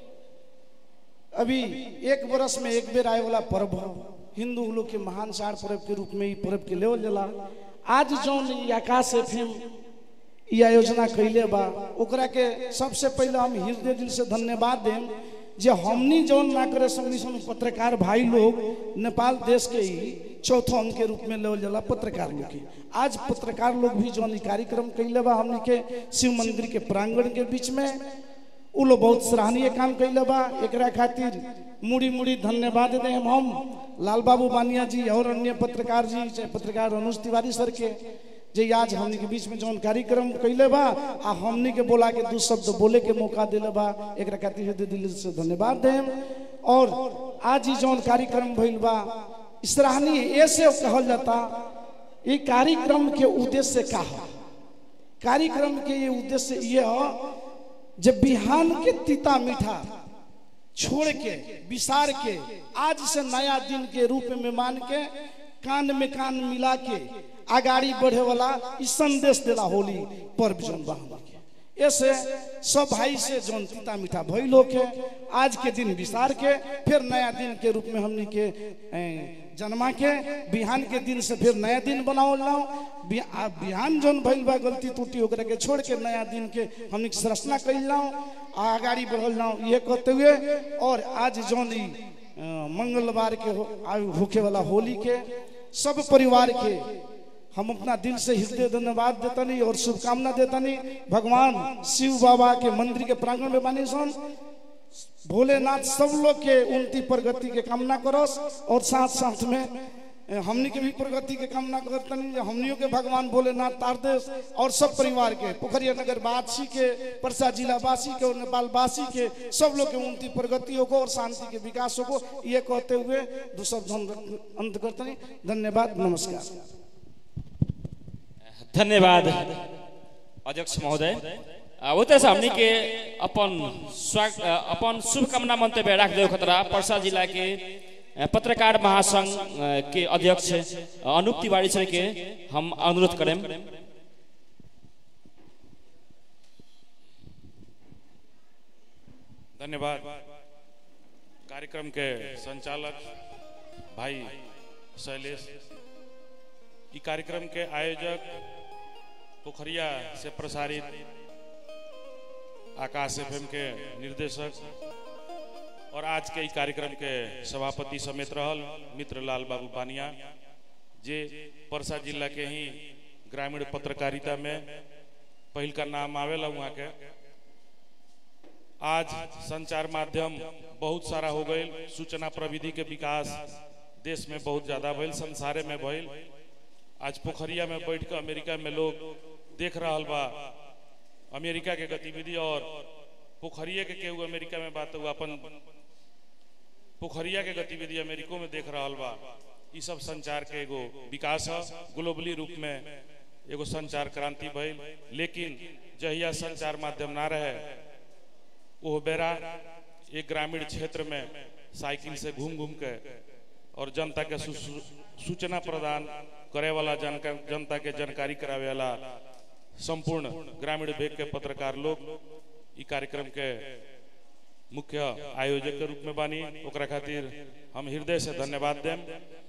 अभी एक बरस में एक बेर आए वाला पर्व हो हिंदू लोग के महान चार पर्व के रूप में ई पर्व के लेवल जाला आज जौन ई आकाश एफएम ई आयोजना कैले बा ओकरा के सबसे पहले हम हृदय दिल से धन्यवाद देम जे हमनी जौन ना करे संगी सन पत्रकार भाई लोग नेपाल देश के ही चौथो अंक के रूप में लेवल जाला पत्रकार लोग के आज पत्रकार लोग भी जौन ई कार्यक्रम कैले बा हमनी के शिव मंदिर के प्रांगण के बीच में उ लोग बहुत सराहनीय काम कैले बा एकरा खातिर मुड़ी मुड़ी धन्यवाद दे हम लाल बाबू बानिया जी और अन्य पत्रकार जी चाहे पत्रकार अनुज तिवारी सर के जे आज हमनी के बीच में जौन कार्यक्रम कैले बा आ हमनी के बोला के दू शब्द बोले के मौका दिले बा एकरा खातिर हृदय दिल से धन्यवाद देम और आज ही जौन कार्यक्रम भइल बा सराहनीय ऐसे कहल जाता ये कार्यक्रम के उद्देश्य का है कार्यक्रम के ये उद्देश्य ये है जब बिहान के तीता मीठा छोड़ के विसार के आज से नया दिन के रूप में मान के कान में कान मिला के आगाड़ी बढ़े वाला ई संदेश देला होली पर्व जौन बा हमनी के ऐसे सब भाई से जौन तीता मीठा भइल होके आज के दिन विसार के फिर नया दिन के रूप में हमनी के ए, जन्मा के बिहान के दिन से फिर नया दिन बनावल जाओ बि- आ बिहान जौन भइल बा गलती त्रुटि ओकरा के छोड़ के नया दिन के हमनी के संरचना कइल जाओ आ आगाड़ी बढ़ल जाओ ये कहते हुए और आज जौन ई अ, मंगलवार के हो, आ- होखे वाला होली के सब परिवार के हम अपना दिल से हृदय धन्यवाद देतनी और शुभकामना देतनी भगवान शिव बाबा के मंदिर के प्रांगण में बानी सन भोलेनाथ सब लोग के उन्नति प्रगति के कामना करस और साथ साथ में ए, हमनी के भी प्रगति के कामना करतनी जे हमनियों के भगवान भोलेनाथ तारदेश और सब परिवार के पोखरिया नगर वासी के परसा जिला वासी के और नेपाल वासी के सब लोग के उन्नति प्रगति होको और शांति के विकास होको ये कहते हुए दो शब्द हम अंत करतनी धन्यवाद नमस्कार धन्यवाद अध्यक्ष महोदय आ, वो तरह से हमनी के अपन स्वाग अ, अपन शुभकामना मंतव्य राख देव खतरा परसा जिला के अ, पत्रकार महासंघ अ, के अध्यक्ष अ, अनूप तिवारी सर के हम अनुरोध करें धन्यवाद कार्यक्रम के संचालक भाई शैलेश ई कार्यक्रम के आयोजक पोखरिया से प्रसारित आकाश एफएम के निर्देशक और आज के ई कार्यक्रम के सभापति समेत रहल मित्र लाल बाबू पानिया जे परसा जिला के ही ग्रामीण पत्रकारिता में पहिल का नाम आवेला वहाँ के आज संचार माध्यम बहुत सारा हो गई सूचना प्रविधि के विकास देश में बहुत ज्यादा भइल संसारे में भइल आज पोखरिया में बैठ के अमेरिका में लोग देख रहा बा अमेरिका के गतिविधि और पोखरिया के केहू अमेरिका में बात हुआ अपन पोखरिया के गतिविधि अमेरिको में देख रहा बा ई सब संचार के एगो विकास है ग्लोबली रूप में एगो संचार क्रांति भइल लेकिन जहिया संचार माध्यम ना रहे वो बेरा एक ग्रामीण क्षेत्र में साइकिल से घूम घूम के और जनता के सू- सू- सूचना प्रदान करे वाला जानकार जनता के जानकारी करावे वाला संपूर्ण ग्रामीण भेग के पत्रकार लोग ई कार्यक्रम के मुख्य आयोजक के रूप में बानी ओकरा खातिर हम हृदय से धन्यवाद देम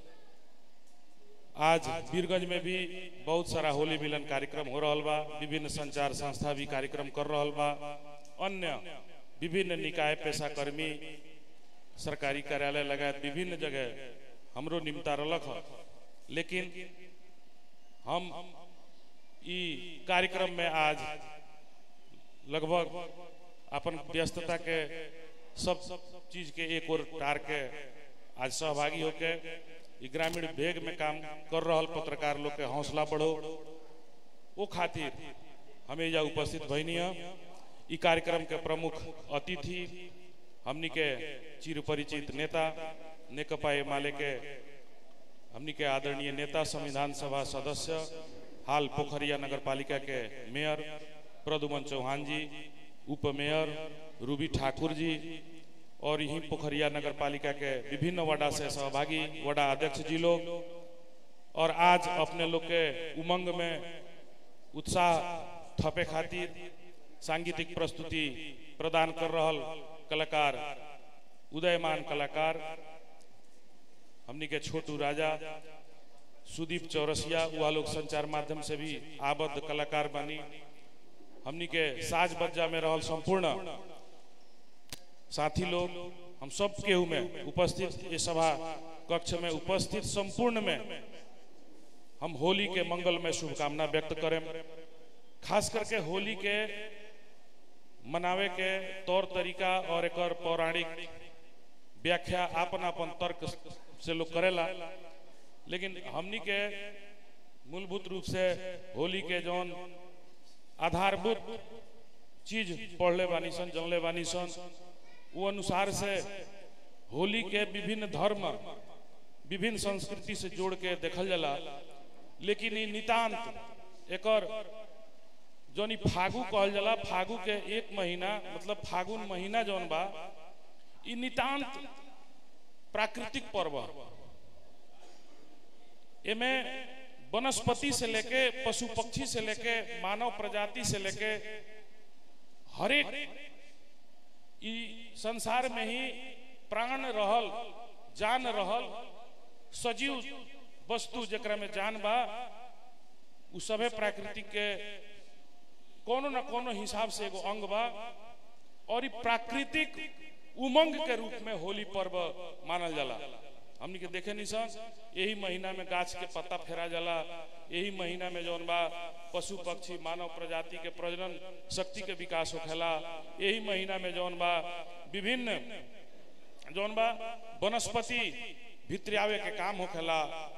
आज वीरगंज में भी बहुत सारा होली मिलन कार्यक्रम हो रहल बा विभिन्न संचार संस्था भी कार्यक्रम कर रहल बा अन्य विभिन्न निकाय पेशा कर्मी सरकारी कार्यालय लगायत विभिन्न जगह हमरो निमता रलक ह लेकिन हम ई कार्यक्रम में आज लगभग अपन व्यस्तता के सब चीज के एक और टार के आज सहभागी होके ई ग्रामीण भेग में काम कर रहल पत्रकार लोग के हौसला बढ़ो वो खातिर हमें यहाँ उपस्थित भइनी है ई कार्यक्रम के प्रमुख अतिथि हमनी के चिर परिचित नेता नेकपा एमाले के हमनी के आदरणीय नेता संविधान सभा सदस्य हाल पोखरिया नगर पालिका के मेयर प्रदुमन चौहान जी उप मेयर रूबी ठाकुर जी और यही पोखरिया नगर पालिका के विभिन्न वार्डा से सहभागी वार्डा अध्यक्ष जी लोग और आज अपने लोग के उमंग में उत्साह थपे खातिर सांगीतिक प्रस्तुति प्रदान कर रहल कलाकार उदयमान कलाकार हमनी के छोटू राजा सुदीप चौरसिया वह लोग संचार माध्यम से भी आबद्ध कलाकार बनी हमनी के साज बज्जा में रहल संपूर्ण साथी लोग हम सब केहू में उपस्थित ये सभा कक्ष में उपस्थित संपूर्ण में हम होली के मंगल में शुभकामना व्यक्त करें खास करके होली के मनावे के तौर तरीका और एक पौराणिक व्याख्या आपन आपन तर्क से लोग करेला लेकिन हमनी के मूलभूत रूप से होली के जौन आधारभूत चीज पढ़ले बानी सन जनले बानी सन वो अनुसार से होली के विभिन्न धर्म विभिन्न संस्कृति से जोड़ के देखल जाला लेकिन ई नितांत एकर जौन ई फागु कहल जाला फागु के एक महीना मतलब फागुन महीना जौन बा ई नितांत प्राकृतिक पर्व ह। एमे वनस्पति से लेके पशु पक्षी से लेके मानव प्रजाति से लेके हरेक ई संसार में ही प्राण रहल जान रहल सजीव वस्तु जकरा में जान बा उ सभे प्राकृतिक के कोनो न कोनो हिसाब से एगो अंग बा और ई प्राकृतिक उमंग के रूप में होली पर्व मानल जाला हमनी के देखे निसन यही महीना में गाछ के पत्ता फेरा जाला यही महीना में जौन बा पशु पक्षी मानव प्रजाति के प्रजनन शक्ति के विकास होखेला यही महीना में जौन बा विभिन्न जौन बा वनस्पति भित्रियावे के काम होखेला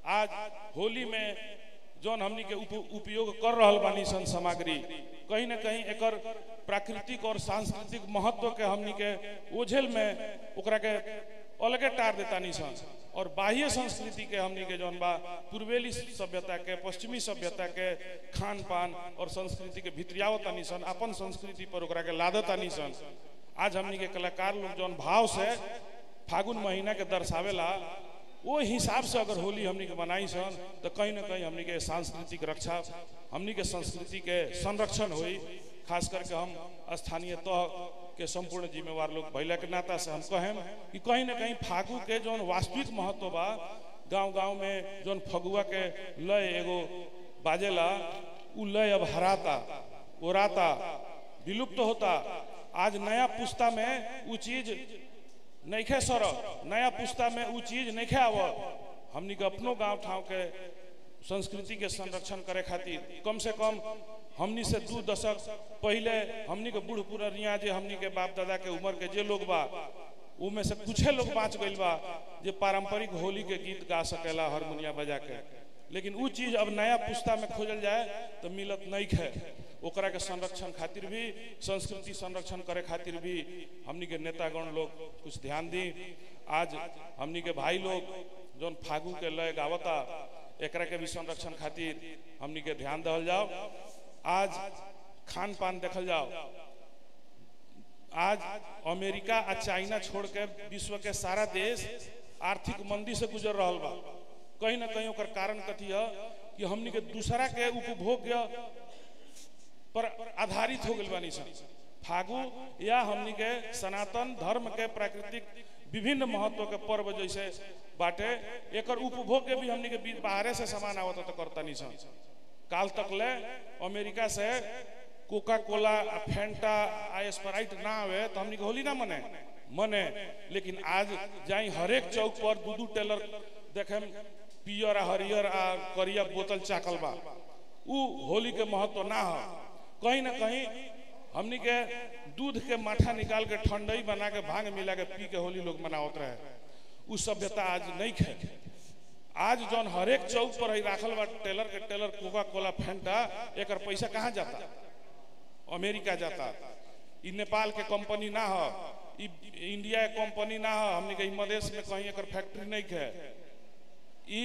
आज होली में जौन हमनी के उप, उपयोग कर रहल बानी सन सामग्री कहीं ना कहीं एकर प्राकृतिक और सांस्कृतिक महत्व के हमनी के ओझेल में ओकरा के अलगे टार देता सन और बाह्य संस्कृति के हमनी के जौन बा पूर्वेली सभ्यता के पश्चिमी सभ्यता के खान पान और संस्कृति के भितरियावता सन अपन संस्कृति पर ओकरा के लादता सन आज हमनी के कलाकार लोग जौन भाव से फागुन महीना के दर्शावेला वो हिसाब से अगर होली हमनी के मनाई सन तो कहीं ना कहीं हमनी के सांस्कृतिक रक्षा हमनी के संस्कृति के संरक्षण हुई खास करके हम स्थानीय तह के संपूर्ण जिम्मेवार लोग भैला के नाता से हम कहें कि कहीं ना कहीं फागु के जौन वास्तविक महत्व बा गांव गांव में जौन फगुआ के लय एगो बाजेला उ लय अब हराता ओराता विलुप्त होता आज नया पुस्ता में उ चीज नैखे सर नया पुस्ता में उ चीज नैखे आव हमनी के अपनो गांव ठाव के संस्कृति के संरक्षण करे खातिर कम से कम हमनी से दू दशक पहले हमनी के बूढ़ पुरनिया जे हमनी के बाप दादा के उम्र के जे लोग बा उमे से कुछ लोग बाँच गइल बा जे पारंपरिक होली के गीत गा सकेला हारमोनिया बजा के लेकिन उ चीज अब नया पुस्ता में खोजल जाए तो मिलत नहीं है ओकरा के संरक्षण खातिर भी संस्कृति संरक्षण करे खातिर भी हमनी के नेतागण लोग कुछ ध्यान दी आज हमनी के भाई लोग जौन फागू के लय गावता एकरा के भी संरक्षण खातिर हमनी के ध्यान दहल जाओ आज खान पान देखल जाओ आज अमेरिका आ चाइना छोड़ के विश्व के सारा देश आर्थिक मंदी से गुजर रहा बा कहीं ना कहीं ओकर कारण कथी है कि हमनी के दूसरा के उपभोग पर आधारित हो गइल बानी सन फागु या हमनी के सनातन धर्म के प्राकृतिक विभिन्न महत्व के पर्व जैसे बाटे एकर उपभोग के भी हमनी के बीच बाहरे से सामान आवत तो करता नहीं सन काल तक ले अमेरिका से कोका कोला आ फेंटा आ स्प्राइट ना आवे तो हमनी के होली ना मने मने लेकिन आज जाई हरेक चौक पर दू दू टेलर देखे पियर आ हरियर आ करिया बोतल चाकल बा उ होली के महत्व ना हो कहीं ना कहीं हमनी के दूध के माठा निकाल के ठंडई बना के भांग मिला के पी के होली लोग मनावत रहे उ सभ्यता आज नहीं खे आज जौन हरेक चौक पर ही राखल बा टेलर के टेलर कोका कोला फेंटा एकर पैसा कहाँ जाता अमेरिका जाता इ नेपाल के कंपनी ना हो इ इंडिया के कंपनी ना हो हमनी के मधेश में कहीं एकर फैक्ट्री नहीं है इ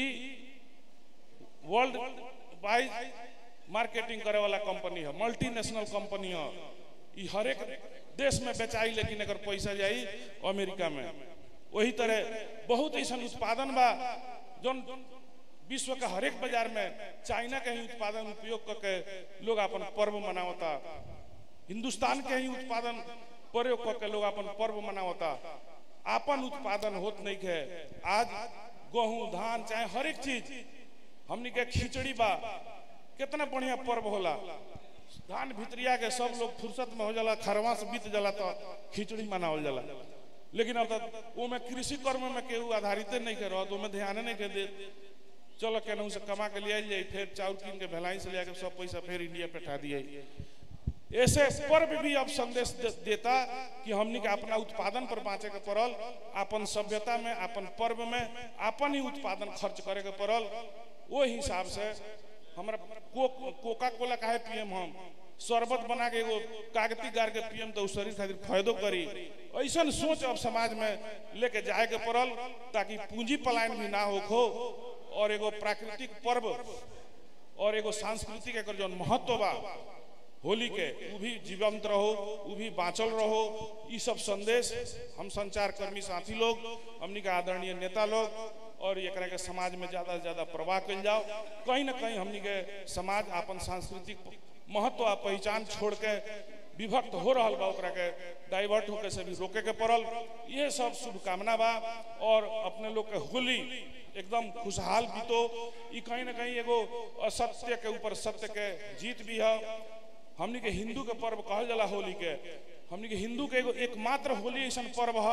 वर्ल्ड वाइज मार्केटिंग करे वाला कंपनी है मल्टीनेशनल कंपनी है इ हर एक देश में बेचाई लेकिन अगर पैसा जाई अमेरिका में वही तरह बहुत ऐसा उत्पादन बा जौन विश्व के हरेक बाजार में चाइना के ही उत्पादन उपयोग करके लोग अपन पर्व मनावता हिंदुस्तान के ही उत्पादन प्रयोग करके लोग अपन पर्व मनावता अपन उत्पादन होत नहीं है आज गेहूं धान चाहे हर एक चीज हमनी के खिचड़ी बा कितना बढ़िया पर्व होला धान भितरिया के सब लोग फुर्सत में हो जाला खरवा से बीत जाला तो खिचड़ी मनावल जाला लेकिन अब तक वो में कृषि कर्म में केहू आधारित नहीं कर रहा तो में ध्यान नहीं कर दे चलो केनहू से कमा के ले जाए फिर चाउर कीन के भेलाई से ले सब पैसा फिर इंडिया पे ठा दिए ऐसे पर्व भी अब संदेश दे, देता कि हमनी के अपना उत्पादन पर बाँचे के पड़ल अपन सभ्यता में अपन पर्व में अपन ही उत्पादन खर्च करे के पड़ल वो हिसाब से हमरा को, कोका कोला काहे पियम हम शरबत बना के एगो कागती गार के पियम तो शरीर खातिर फायदो करी ऐसा सोच अब समाज में लेके जाए के पड़ल ताकि पूंजी पलायन भी ना हो और एगो प्राकृतिक पर्व और एगो सांस्कृतिक एकर जो महत्व बा होली के उ भी जीवंत रहो उ भी बाँचल रहो ये सब संदेश हम संचार कर्मी साथी लोग हमनी के आदरणीय नेता लोग और एकरा के समाज में ज्यादा से ज्यादा प्रवाह कल जाओ कहीं ना कहीं हमनी के समाज अपन सांस्कृतिक महत्व आ पहचान छोड़ के विभक्त हो रहा बा ओकरा के डाइवर्ट होके से भी रोके के पड़ल ये सब शुभकामना बा और अपने लोग के होली एकदम खुशहाल बीतो ई कहीं ना कहीं एगो असत्य के ऊपर सत्य के जीत भी है हमनी के हिंदू के पर्व कहल जाला होली के हमनी के हिंदू के एगो एकमात्र होली ऐसा पर्व है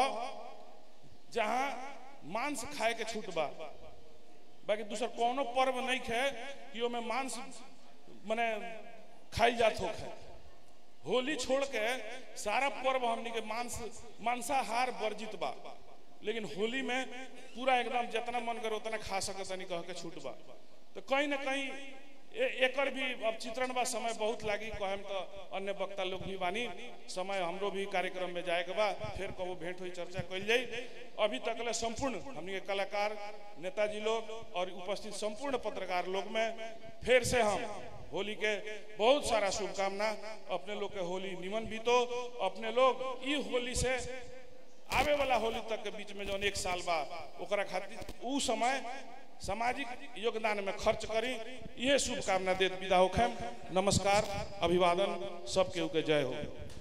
जहाँ मांस खाए के छूट बा बाकी दूसर कोनो पर्व नहीं है कि ओमे मांस मने खाई जात हो होली छोड़ के सारा पर्व हमनी के मांस मांसाहार वर्जित बा लेकिन होली में पूरा एकदम जितना मन करे उतना खा सकत तनी कह के छूट बा तो कहीं ना कहीं ए- एकर भी अब चित्रण बा समय बहुत लागी कहम तो अन्य वक्ता लोग भी बानी समय हमरो भी कार्यक्रम में जाए के बा फिर कबो भेंट हुई चर्चा कल जाई अभी तक ले संपूर्ण हमनी के कलाकार नेताजी लोग और उपस्थित संपूर्ण पत्रकार लोग में फिर से हम होली के बहुत सारा शुभकामना अपने लोग के होली निमन बीतो अपने लोग ई होली से आवे वाला होली तक के बीच में जौन एक साल बा ओकरा खातिर उ समय सामाजिक योगदान में खर्च करी ये शुभकामना देत विदा होखम नमस्कार अभिवादन सबके के जय हो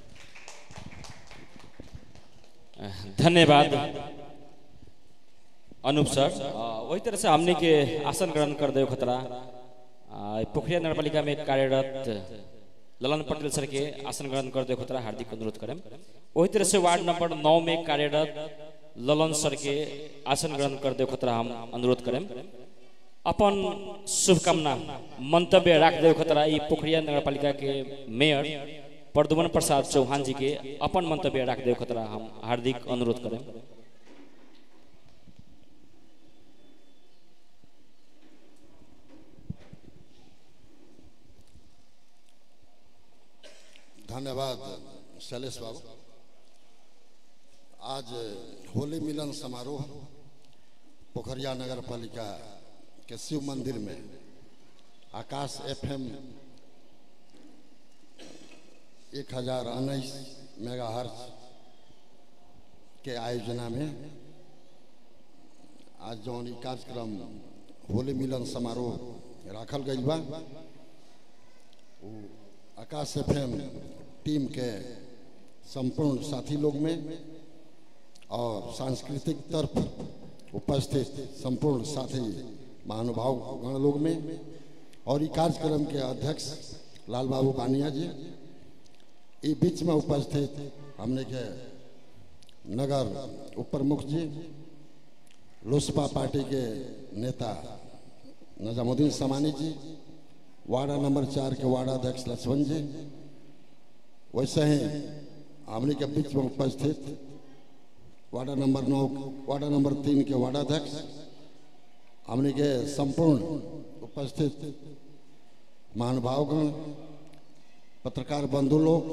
धन्यवाद अनूप सर अ, वही तरह से हमने के आसन ग्रहण कर दे खतरा अ, पोखरिया नगर पालिका में कार्यरत ललन पटेल सर के आसन ग्रहण कर दे खतरा हार्दिक अनुरोध करें वही तरह से वार्ड नंबर नौ में कार्यरत ललन सर के आसन ग्रहण कर दे खतरा हम अनुरोध करें अपन शुभकामना मंतव्य राख दे खतरा ई पोखरिया नगर पालिका के मेयर प्रदुमन प्रसाद चौहान जी के अपन मंतव्य राख दे खतरा हम हार्दिक अनुरोध करें धन्यवाद शैलेश बाबू आज होली मिलन समारोह पोखरिया नगर पालिका के शिव मंदिर में आकाश एफएम एक हजार उन्नीस मेगा के आयोजना में आज जौन ई कार्यक्रम होली मिलन समारोह राखल गई बा उ आकाश एफएम टीम के संपूर्ण साथी लोग में और सांस्कृतिक तरफ उपस्थित संपूर्ण साथी महानुभाव गण लोग में और ई कार्यक्रम के अध्यक्ष लाल बाबू बानिया जी ई बीच में उपस्थित हमने के नगर उप प्रमुख जी लोसपा पार्टी के नेता नजामुद्दीन समानी जी वार्डा नंबर चार के वार्ड अध्यक्ष लक्ष्मण जी वैसे ही हमने के बीच में उपस्थित वार्डा नंबर नौ वार्डा नंबर तीन के वार्ड अध्यक्ष हमने के संपूर्ण उपस्थित महानुभावगण पत्रकार बंधु लोग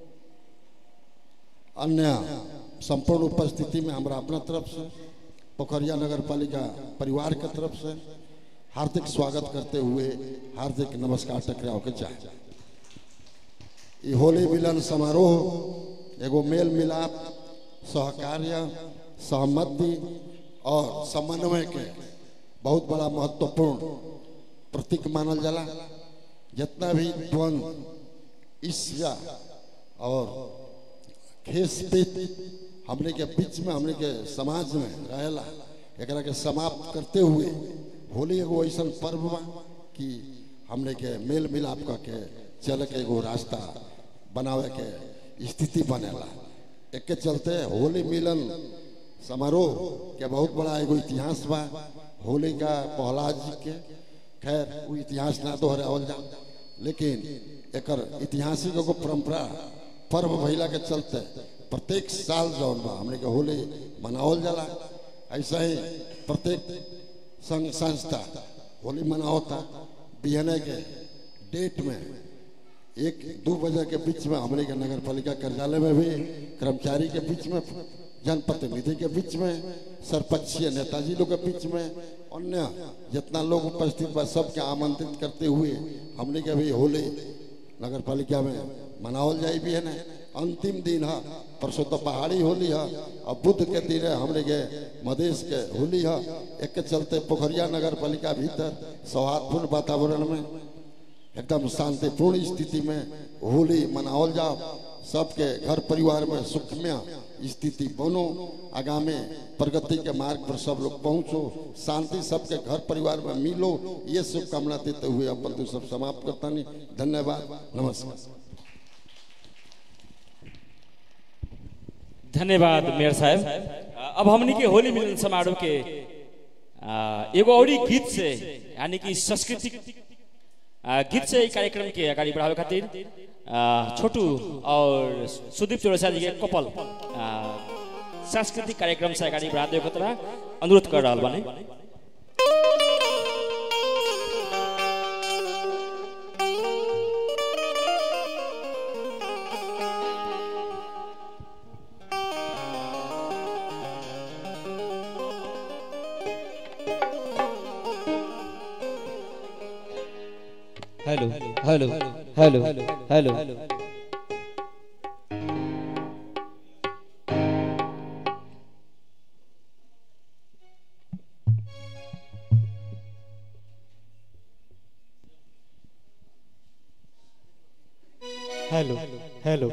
अन्य संपूर्ण उपस्थिति में हमारा अपना तरफ से पोखरिया नगर पालिका परिवार के तरफ से हार्दिक स्वागत करते हुए हार्दिक नमस्कार टकराव के चाहे ये होली मिलन समारोह एगो मेल मिलाप सहकार्य सहमति और समन्वय के बहुत बड़ा महत्वपूर्ण प्रतीक मानल जाला जितना भी द्वंद ईर्ष्या और खेस पीत हमने के बीच में हमने के समाज में रहेला एकरा के समाप्त करते हुए होली एगो ऐसा पर्व बा कि हमने के मेल मिलाप करके चल के एगो रास्ता बनावे के स्थिति बनेला एक के चलते होली मिलन समारोह के बहुत बड़ा एगो इतिहास बा होली का प्रहलाद जी के खैर वो इतिहास ना दोहरावल जा लेकिन एकर ऐतिहासिक एगो परंपरा पर्व भइला के चलते प्रत्येक साल जौन बा हमने के होली मनावल जाला ऐसा ही प्रत्येक संघ संस्था होली मनावता बिहने के डेट में एक दो बजे के बीच में हमने के नगर पालिका कार्यालय में भी कर्मचारी के बीच में जनप्रतिनिधि के बीच में सरपंचीय नेताजी लोग के बीच में अन्य जितना लोग उपस्थित बा सबके आमंत्रित करते हुए हमने के भी होली नगर पालिका में मनावल जाई भी है ना अंतिम दिन है परसों तो पहाड़ी होली है और बुद्ध के दिन है हमने के मधेश के होली है एक के चलते पोखरिया नगर पालिका भीतर सौहार्दपूर्ण वातावरण में एकदम शांतिपूर्ण स्थिति में होली मनावल जाओ सबके घर परिवार में सुखमय स्थिति बनो आगामी प्रगति के मार्ग पर सब लोग पहुंचो शांति सबके घर परिवार में मिलो ये शुभकामना देते हुए अपन तो सब समाप्त करता नहीं धन्यवाद नमस्कार धन्यवाद मेयर साहब अब हमनी के होली मिलन समारोह के आ, एगो और गीत से यानी कि सांस्कृतिक आ, गीत से ई कार्यक्रम के अगाडि बढ़ावे खातिर आ, छोटू और सुदीप चौरसिया जी के कपल आ, सांस्कृतिक कार्यक्रम से अगाडि बढाउँदै खतरा अनुरोध कर रहल बानी hello hello hello hello hello hello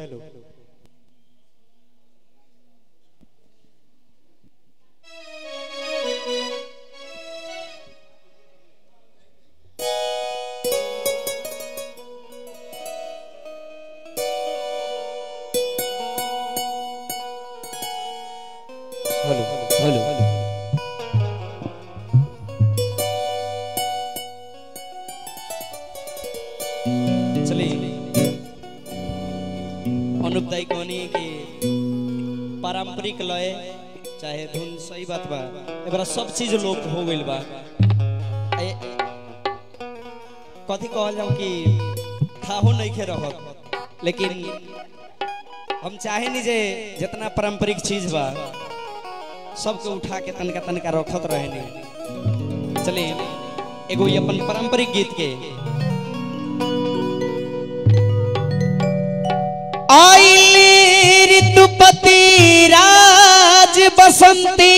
hello hello चलिए अनुप दाई कहनी कि पारंपरिक लय चाहे धुन सही बात बा एबरा सब चीज लोप हो गइल बा ए- कथी कहल जाऊं कि थाहो नहीं खे रहत लेकिन हम चाहे नहीं जे जितना पारंपरिक चीज बा सबके उठा के तनका तनका रखत रहे नहीं चलिए एगो ये अपन पारंपरिक गीत के आइली ऋतुपति राज बसंती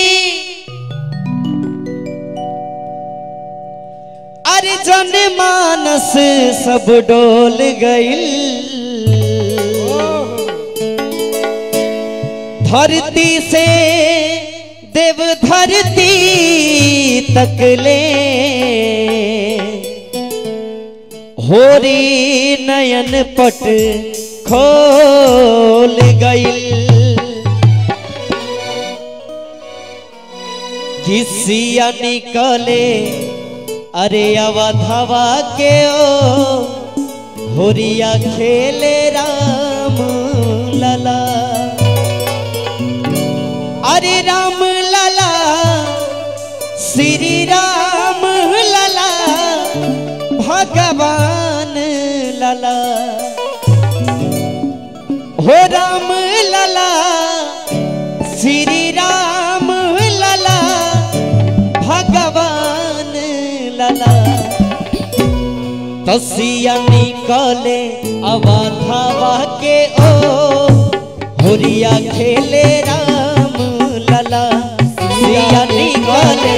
अरे जन मानस सब डोल गइल धरती से देव धरती तक ले होरी नयन पट खोल गइल घिसिया निकले अरे अवधवा के ओ होरिया खेले राम लला अरे राम लला श्री राम लला भगवान लला हो राम लला श्री राम लला भगवान लला तसिया निकले अवधावा के ओ होरिया खेले राम लला सिया निकले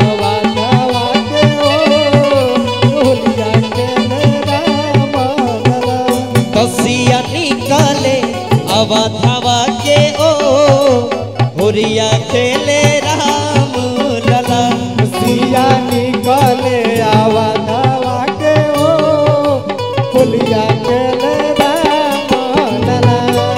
तसिया निकले अवधावा के ओ होरिया खेले राम लला सिया निकले आवा धावा के ओ फुलिया के ले राम लला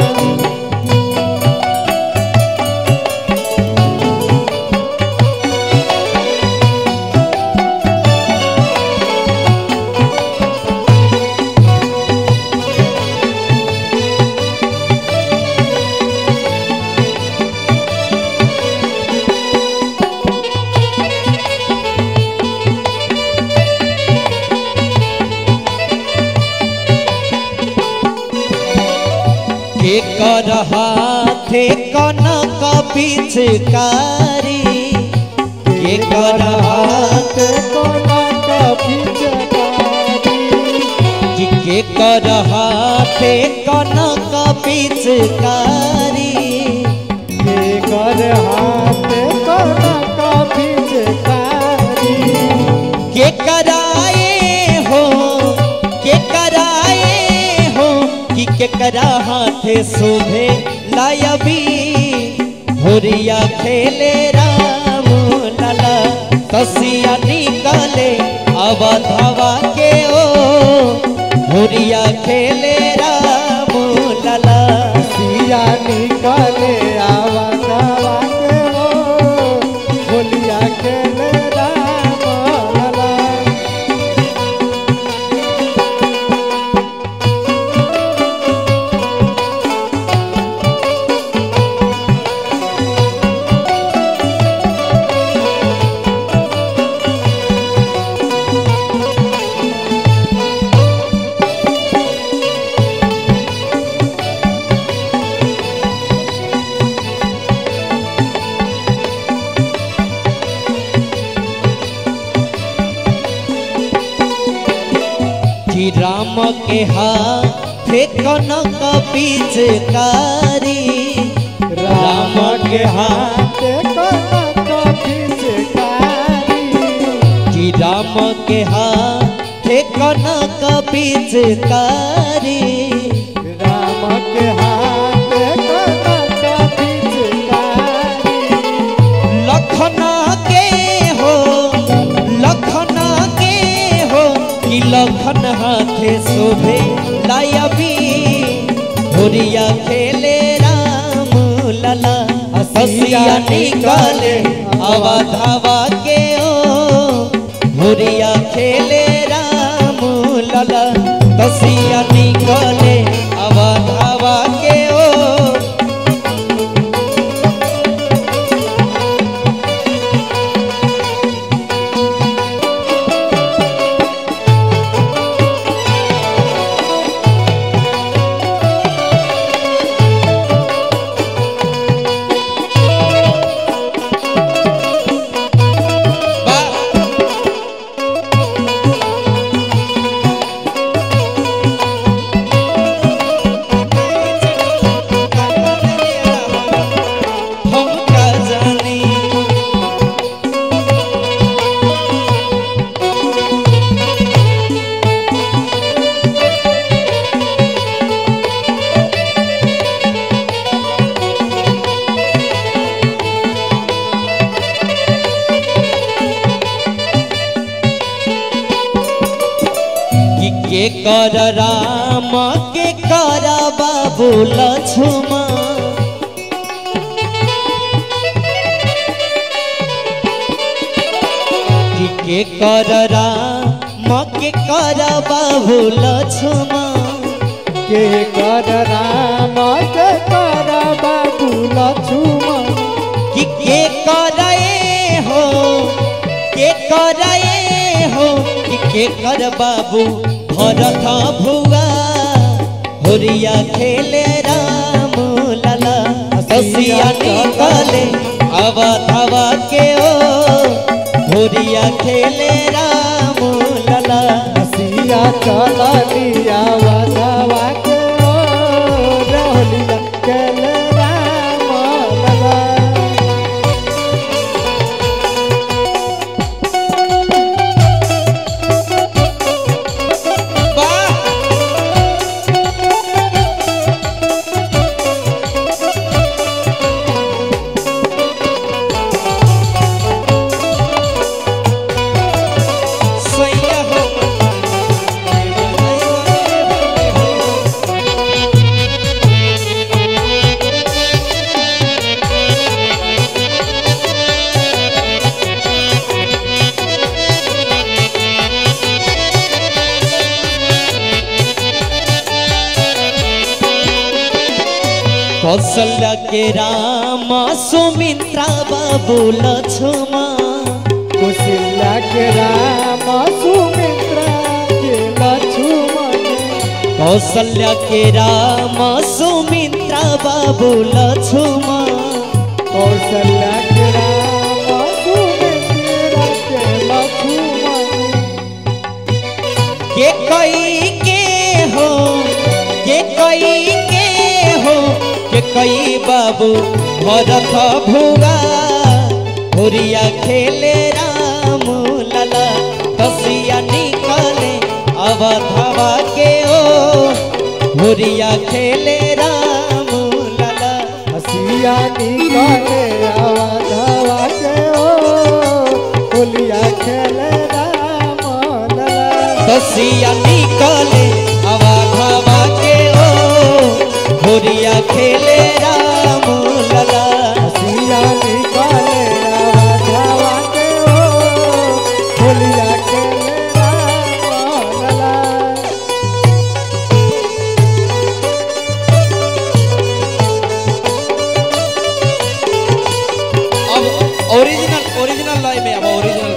के कर हाथे कनक पिचकारी के कर हाथ कि के कर हाथे कनक पिचकारी कर हाथ कनक पिचकारी के कराए हो के कराए हो कि के करा हाथे शोभे लायबी होरिया खेले राम लला तसिया निकले अवधवा के ओ होरिया खेले राम लला सिया निकले आवा धावा के ओ फुलिया के ले राम लला हाँ कि राम के हाथे कनक पिचकारी राम के हाथ कि राम के हाथे कनक पिचकारी लखना के हो लखना के हो कि लखन हाथे शोभे लायबी होरिया खेले राम लला हसिया निकाले हवा धावा के ओ होरिया खेले राम लला तसिया निकाले हवा धावा के ओ हम का जानी कि के कर राम के कर बाबू लक्ष्मण कि के कर राम के कर बाबू लक्ष्मण के कर राम के कर बाबू लक्ष्मण कि के करे हो के करे हो कि के कर बाबू भरत भुआ होरिया खेले राम लला हसिया निकले हवा धवा के ओ होरिया खेले राम लला हसिया चल लिया वधवा के ओ रहलिया केल राम लला सैया हो कौशल्या के राम सुमित्रा बाबू लक्ष्मण कुशिल्या के राम सुमित्रा के लक्ष्मण कौशल्या के राम सुमित्रा बाबू लक्ष्मण कौशल्या के राम सुमित्रा के लक्ष्मण के कई के हो के कई के हो के कई बाबू भरत भुआ होरिया खेले राम लला कसिया निकले अवधवा के ओ होरिया खेले राम लला हसिया निकले अवधवा के ओ बोलिया खेले राम लला कसिया निकले अवधवा के ओ होरिया खेले राम लला हसिया निकले अवधवा के ओ बोलिया खेले राम लला अब ओरिजिनल ओरिजिनल लय में अब ओरिजिनल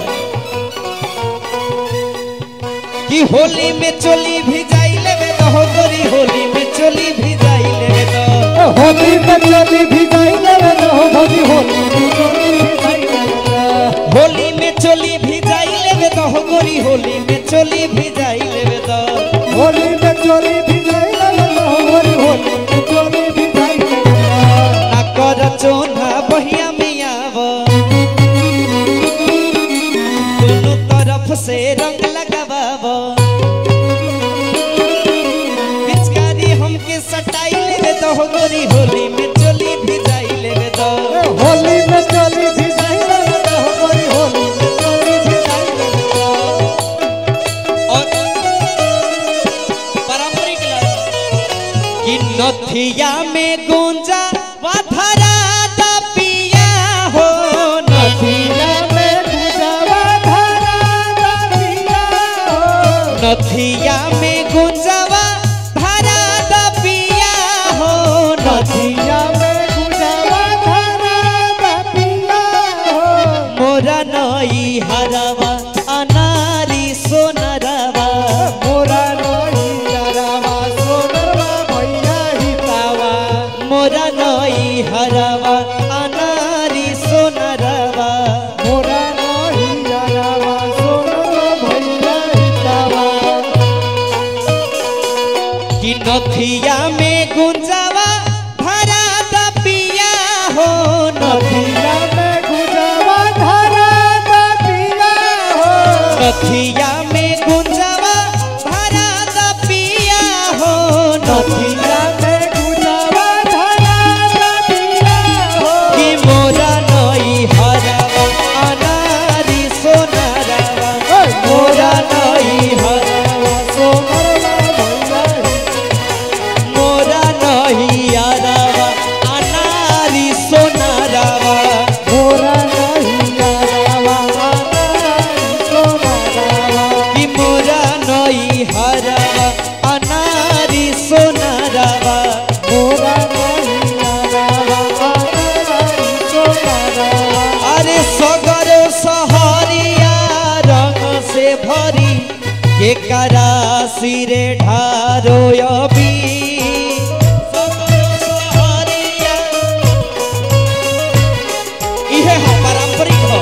कि होली में चोली भी जाई लेवे तो हो गोरी होली में चोली भी जाई लेवे तो होली में चली भी जाई लेवे तो भजी होली में चली भी जाई लेवे तो होली में चोली भी जाई लेवे तो हो गोरी होली में चोली भी जाई लेवे तो होली में चोली भी जाई लगल होली होली में चोली भी जाई लगल ना कर चोना बहिया में आव दोनों तरफ से रंग लगावाव पिचकारी हमके सटाई लेवे तो हो गोरी होली में चोली भी जाई लेवे तो होली में चोली भी जाई लगल होली होली में चोली भी जाई लगल और पारंपरिक कि नथिया में गुंजा वाधरा दा पिया हो नथिया में गुजावा धारा दा पिया हो नथिया में गुंजवा भरा दा पिया हो नथिया नथिया में गुजावा धारा दा पिया हो मोरा नई हरवा अनारी सोनरवा मोरा नई यारावा सोनरवा भैया हितावा मोरा नई हरवा अनारी सोनरवा मोरा नई यारावा सोनरवा भैया हितावा कि नथिया में गुंजवा भरा दा पिया हो नथिया नथिया में गुजावा धारा दा पिया हो नथिया में गुंजवा भरा दा पिया हो नथिया नथिया में गुजावा धारा दा पिया हो कि मोरा नई हरवा अनारी सोनरवा मोरा नई हरवा सोनरवा भैया मोरा नई हरवा अनारी सोनरवा मोरा नई यारावा सोनरवा कि मोरा नई हरवा अनारी सोनरवा मोरा नई यारावा सोनरवा अरे सगर सहरिया रंग से भरी के करा सिरे ढारो अबी सगर सहरिया इहे हम पारंपरिक हो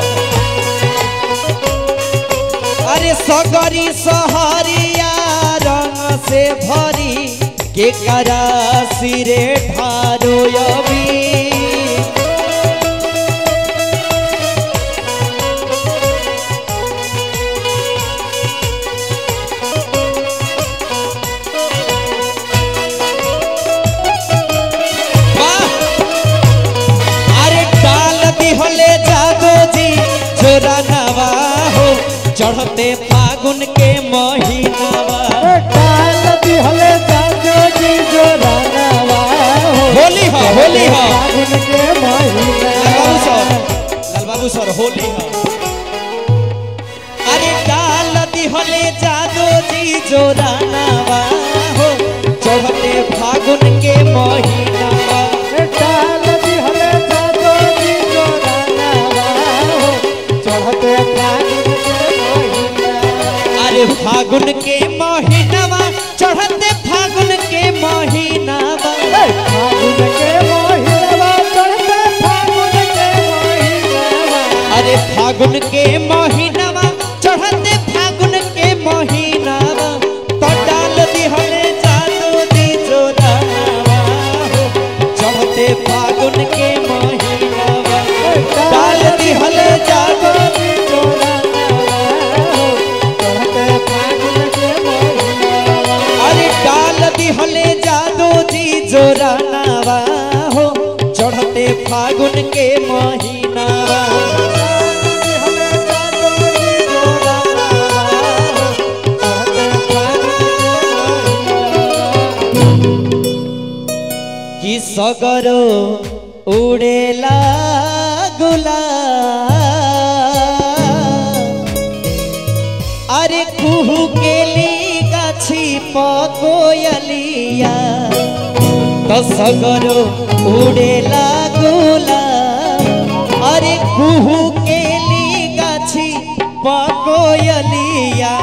अरे सगरी सहरिया रंग से भरी के करा सिरे ढारो अबी वाह! अरे डाल दिहले जादो जी जोरा नवा हो चढ़ते फागुन के महीनावा काल दिहले जाजो जी जो रानावा हो होली हो होली हो फागुन के महीना लाल बाबू सर लाल बाबू सर होली हो अरे डाल दिहले जादो जी जोरा नवा हो चढ़ते फागुन के महीनावा काल दिहले जाजो जी जो रानावा हो चढ़ते फागुन के महीना अरे फागुन के महीनावा चढ़ते फागुन के महीनावा फागुन के महीनावा चढ़ते फागुन के महीनावा अरे फागुन के महीनावा चढ़ते फागुन के महीनावा तो डाल दिहले जादू दी जोरावा हो चढ़ते फागुन के महीनावा डाल दिहले जादू जी जो रानावा हो चढ़ते फागुन के महीनावा अरे डाल दिहले जादू जी जोरानावा हो चढ़ते फागुन के महीनावा कि सगरो उड़ेला गुला अरे कुहू केली गाछी पकोयलिया तो सगरो उड़ेला गुला अरे कुहू केली गाछी पकोयलिया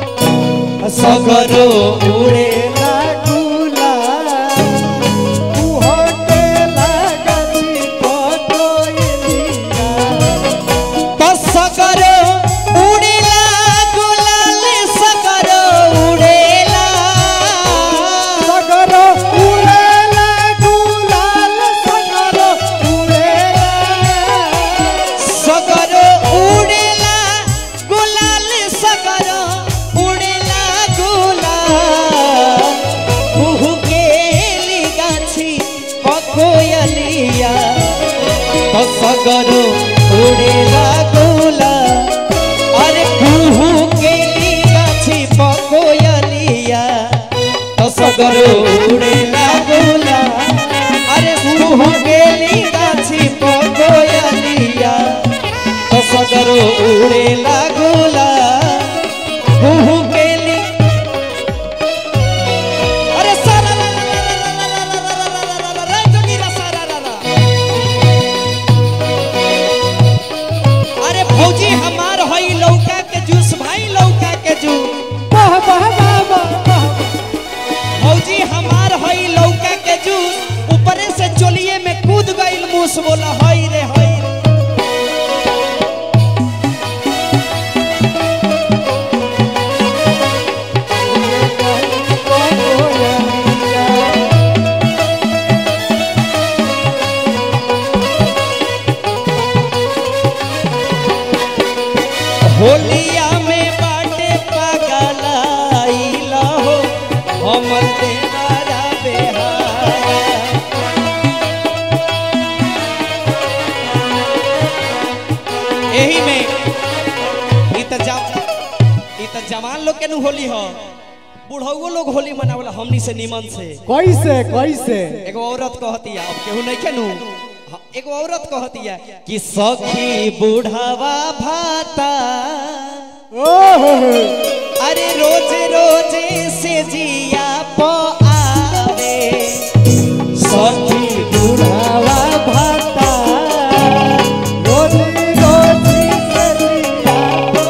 सगरो उड़ेला गुला तो सगरो उड़ेला गुलाल सगरो उड़ेला उड़े लागोला हुहु केली अरे सारा ला ला ला ला ला ला ला ला ला ला ला ला ला जोगीरा सारा ला ला अरे भौजी हमार हई लौका के जूस भाई लौका के जूस वाह वाह वाह वाह वाह भौजी हमार हई लौका के जूस ऊपरे से चोलिए में कूद गईल मूस बोला हई रे हई रे होलिया में बाटे पगलाइला हो हमर देवारा बेहाया एही में ई त जा ई त जवान लोग के नु होली हो बुढ़ऊ लोग होली मनावला हमनी से निमन से कैसे कैसे एगो औरत कहतिया अब केहू नहीं खेनू एगो औरत कहतिया कि सखी बुढ़ावा भाता ओहो अरे रोज रोज से जिया प आवे सखी बुढ़ावा भाता रोज रोज सजिया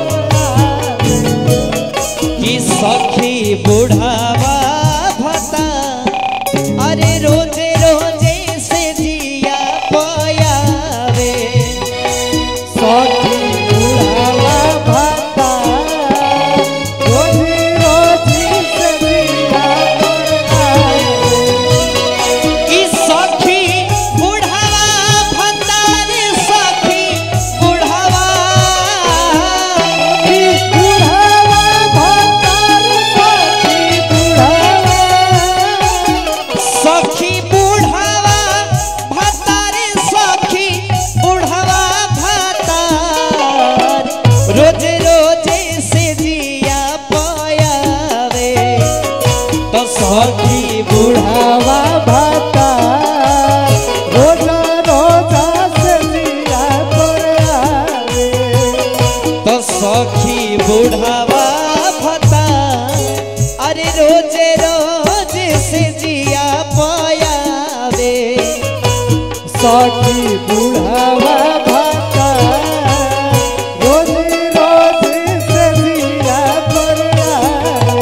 कि सखी बुढ़ावा भाता अरे रोज रोज से जिया प आवे सखी बुढ़ावा भाता रोज रोज सजिया कि सखी बुढ़ावा भाता रे सखी बुढ़ावा बुढ़ावा भाता सखी बुढ़ावा सखी बुढ़ावा भातारे सखी बुढ़ावा भातार रोज रोज से जिया पयावे तो सखी बुढ़ावा भाता रोज रोज सजिया आवे तो सखी बुढ़ावा भाता अरे रोज रोज से जिया पयावे सखी बुढ़ावा भाता रोज रोज सजिया पर आवे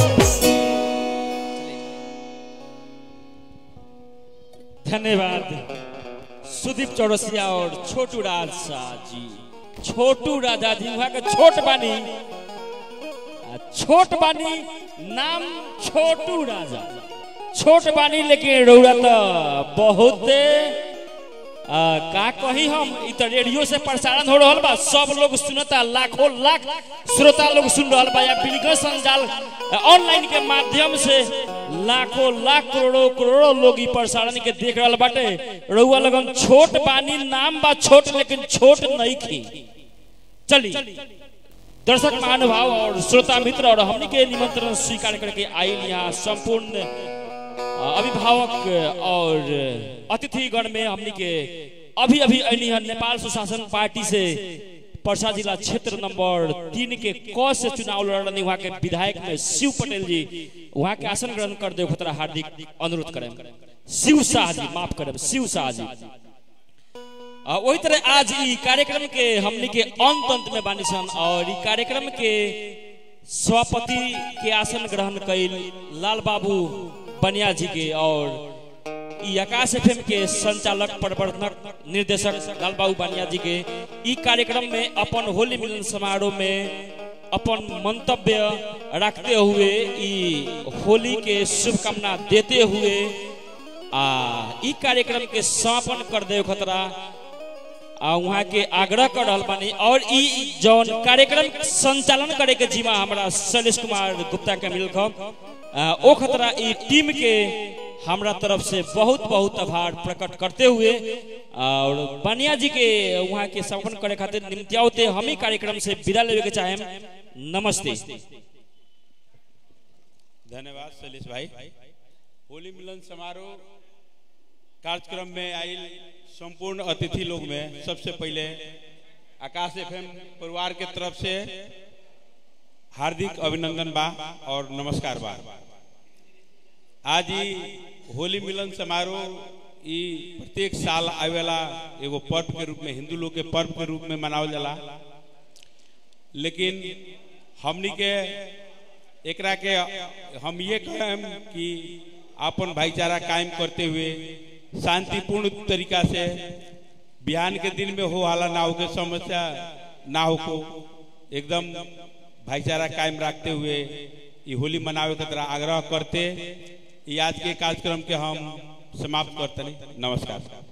धन्यवाद सुदीप चौरसिया और छोटू राज शाह जी छोटू राजा जी वहाँ के छोट बानी आ, छोट बानी नाम छोटू राजा छोट बानी लेकिन रौरा तो बहुत आ, का कही हम इ तो रेडियो से प्रसारण हो रहल बा सब लोग सुनता लाखों लाख श्रोता लोग सुन रहल बा या बिल्कुल संजाल ऑनलाइन के माध्यम से लाखों लाख करोड़ों करोड़ों लोग इ प्रसारण के देख रहल बाटे रउआ लगन छोट बानी नाम बा छोट लेकिन छोट नहीं खी चली दर्शक महानुभाव और श्रोता मित्र और हमनी के निमंत्रण स्वीकार करके आयल यहाँ संपूर्ण अ, अभिभावक और अतिथिगण में हमनी के अभी अभी अनी है नेपाल सुशासन पार्टी से परसा जिला क्षेत्र नंबर तीन के क से चुनाव लड़ने वहाँ के विधायक में शिव पटेल जी वहाँ के आसन ग्रहण कर दे खतरा हार्दिक अनुरोध करें शिव शाह जी माफ करें शिव शाह जी आ, वही तरह आज ई कार्यक्रम के हमनी के अंत अंत में बानी सन और ई कार्यक्रम के सभापति के आसन ग्रहण कैल लाल बाबू बनिया जी के और ई आकाश एफएम के संचालक प्रवर्तक निर्देशक लाल बाबू बनिया जी के ई कार्यक्रम में अपन होली मिलन समारोह में अपन मंतव्य रखते हुए ई होली के शुभकामना देते हुए आ ई कार्यक्रम के समापन कर दे खतरा आ वहाँ के आग्रह कर रहल बानी और ई जौन कार्यक्रम संचालन करे के जिम्मा हमरा शैलेश कुमार गुप्ता के मिल ओ खतरा ई टीम के हमरा तरफ से बहुत बहुत आभार प्रकट करते हुए और बनिया जी के वहाँ के समापन करे खातिर निम्त्यावते हम ही कार्यक्रम से विदा लेवे के चाहेम नमस्ते धन्यवाद शैलेश भाई होली मिलन समारोह कार्यक्रम में आयल संपूर्ण अतिथि लोग में सबसे पहले आकाश एफएम परिवार के तरफ से हार्दिक अभिनंदन बा और नमस्कार बा आज ही होली मिलन समारोह ई प्रत्येक साल आवेला एगो पर्व के रूप में हिंदू लोग के पर्व के रूप में मनावल जाला लेकिन हमनी के एकरा के हम ये कहें कि अपन भाईचारा कायम करते हुए शांतिपूर्ण तरीका से बिहान के दिन में हो हाला ना हो के समस्या ना हो को एकदम भाईचारा कायम रखते हुए ये होली मनावे के तरह आग्रह करते ये आज के कार्यक्रम के हम समाप्त करते नमस्कार